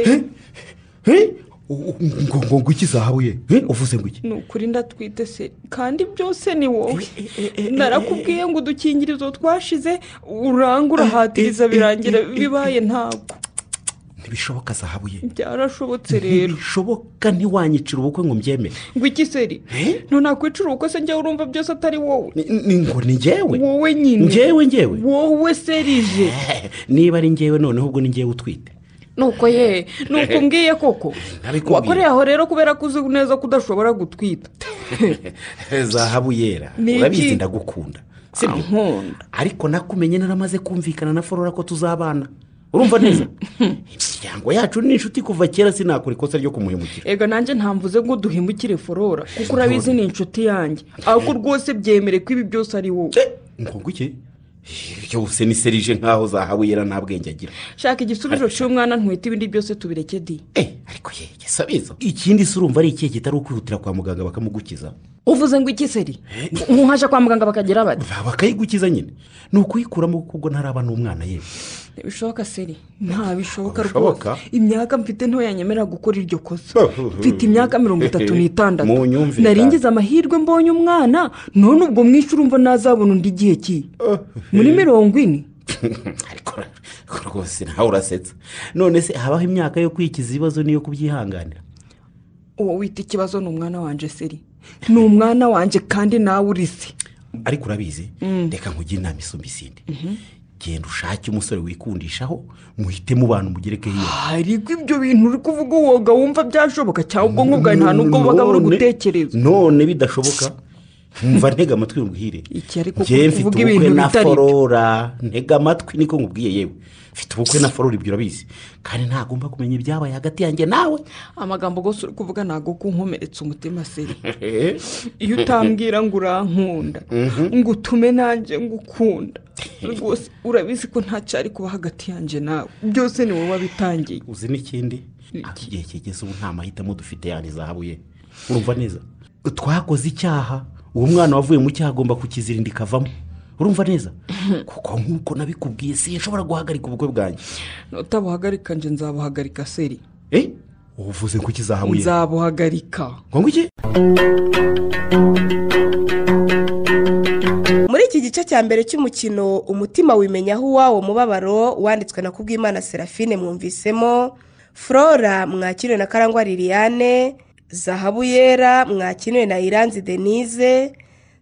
Eh? U- u- ngo ngo ngo iki zahabuye Eh, uvuze ngo iki ni ukuri ndatwite se kandi byose ni wowe narakubwiye ngo udukingirizo twashize uranga urahatiriza birangira bibaye ntabwo ntibishoboka zahabuye byarashobotse rero ntibishoboka ntiwanyicira ubukwe ngo mbyemere ngo iki seri ntunakwicara ubukwe se njyewe urumva byose atari wowe Ni- ni- ngo ni njyewe wowe nyine njyewe njyewe wowe serije niba ari njyewe noneho ubwo ni njyewe utwite nuko ye nuko mbwiye koko Nabikubwiye. wakoreye aho rero kubera ko uzi neza ko udashobora gutwita zahabu yera Ni iki? urabizi ndagukunda sibyo nkunda ariko nakumenye naramaze kumvikana na forora ko tuzabana urumva neza imiryango yacu ni inshuti kuva kera sinakora ikosa ryo kumuhemukira ega nanjye ntamvuze ngo duhemukire forora kuko urabizi ni inshuti yanjye ahubwo rwose byemere ko ibi byose ari wowe ngo iki byose ni serije nkaho zahabu yera nta bwenge agira shaka igisubizo cy'umwana ntwite ibindi byose tubireke di gisabizo ikindi se urumva ari ikihe kitari ukwihutira kwa muganga bakamugukiza uvuze ngo iki seri nkuhaje kwa muganga bakagira bati bakayigukiza nyine ni ukuyikuramo kuko ubwo ntaraba n'umwana yewe ntibishoboka seri ntabishoboka Ntibishoboka? rwose imyaka mfite ntoyanyemera gukora iryo kosa mfite imyaka mirongo itatu n'itandatu Mu nyumvire. naringize amahirwe mbonye umwana none ubwo mwishe urumva nazabona undi igihe ki muri mirongo ine ariko rwose nawe urasetsa none se habaho imyaka yo kwikiza ibibazo n'iyo kubyihanganira uwo wita ikibazo ni umwana wanjye seri ni umwana wanjye kandi nawe urize ariko urabizi reka nkugire inama isumba isindi genda ushake umusore wikundishaho muhite mubana umugereke hiyo ariko ibyo bintu uri kuvuga woga wumva byashoboka cyangwa ubwonko bwawe nta n'ubwo buba buri gutekereza none bidashoboka mva ntega amatwi nkubwire iki ariko njyewe mfite uvuga ubukwe ibintu na bitari byo forora ntega amatwi niko nkubwiye yewe mfite ubukwe na forora ibyo urabizi kandi ntagomba kumenya ibyabaye hagati yanjye nawe amagambo rwose uri kuvuga ntabwo kunkomeretsa umutima seri iyo utambwira ngo urankunda ngo utume nanjye ngukunda rwose urabizi ko nta cyari kuba hagati yanjye nawe byose ni wowe wabitangiye uzi n'ikindi ako igihe kigeze ubu nta mahitamo dufite yani zahabu ye urumva neza twakoze icyaha uwo mwana wavuye mu cyaha agomba kukizirinda ikavamo urumva neza kuko nk'uko nabikubwiye sinshobora guhagarika ubukwe bwanjye utabuhagarika njye nzabuhagarika seri ubuvuze ngo iki zahabu ye nzabuhagarika ngo iki muri iki gice cya mbere cy'umukino umutima wimenya aho uwawo mubabaro wanditswe na kubwimana serafine mwumvisemo flora mwakiriwe na karangwa liliane zahabu yera mwakiriwe na iranzi denise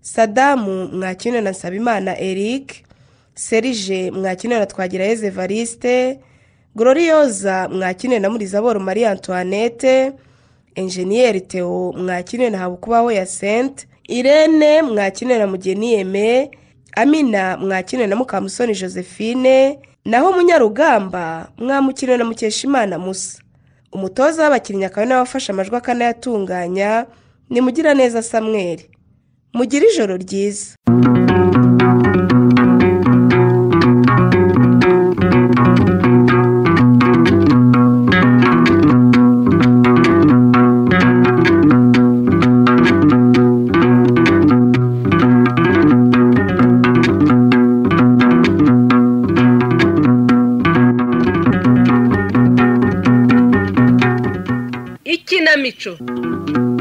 sadamu mwakiriwe na nsabimana eric serije mwakiriwe na twagirayezu evariste gororiyoza mwakiriwe na murizaboro marie antoinette enjeniyeri theo mwakiriwe na habukubaho ya sente irene mwakiriwe na mugeni yeme amina mwakiriwe na mukamusoni josephine naho munyarugamba mwamukiriwe na mukeshimana musa umutoza w'abakinnyi akaba ari nawe wafashe amajwi akanayatunganya ni mugiraneza samweri mugire ijoro ryiza ikinamico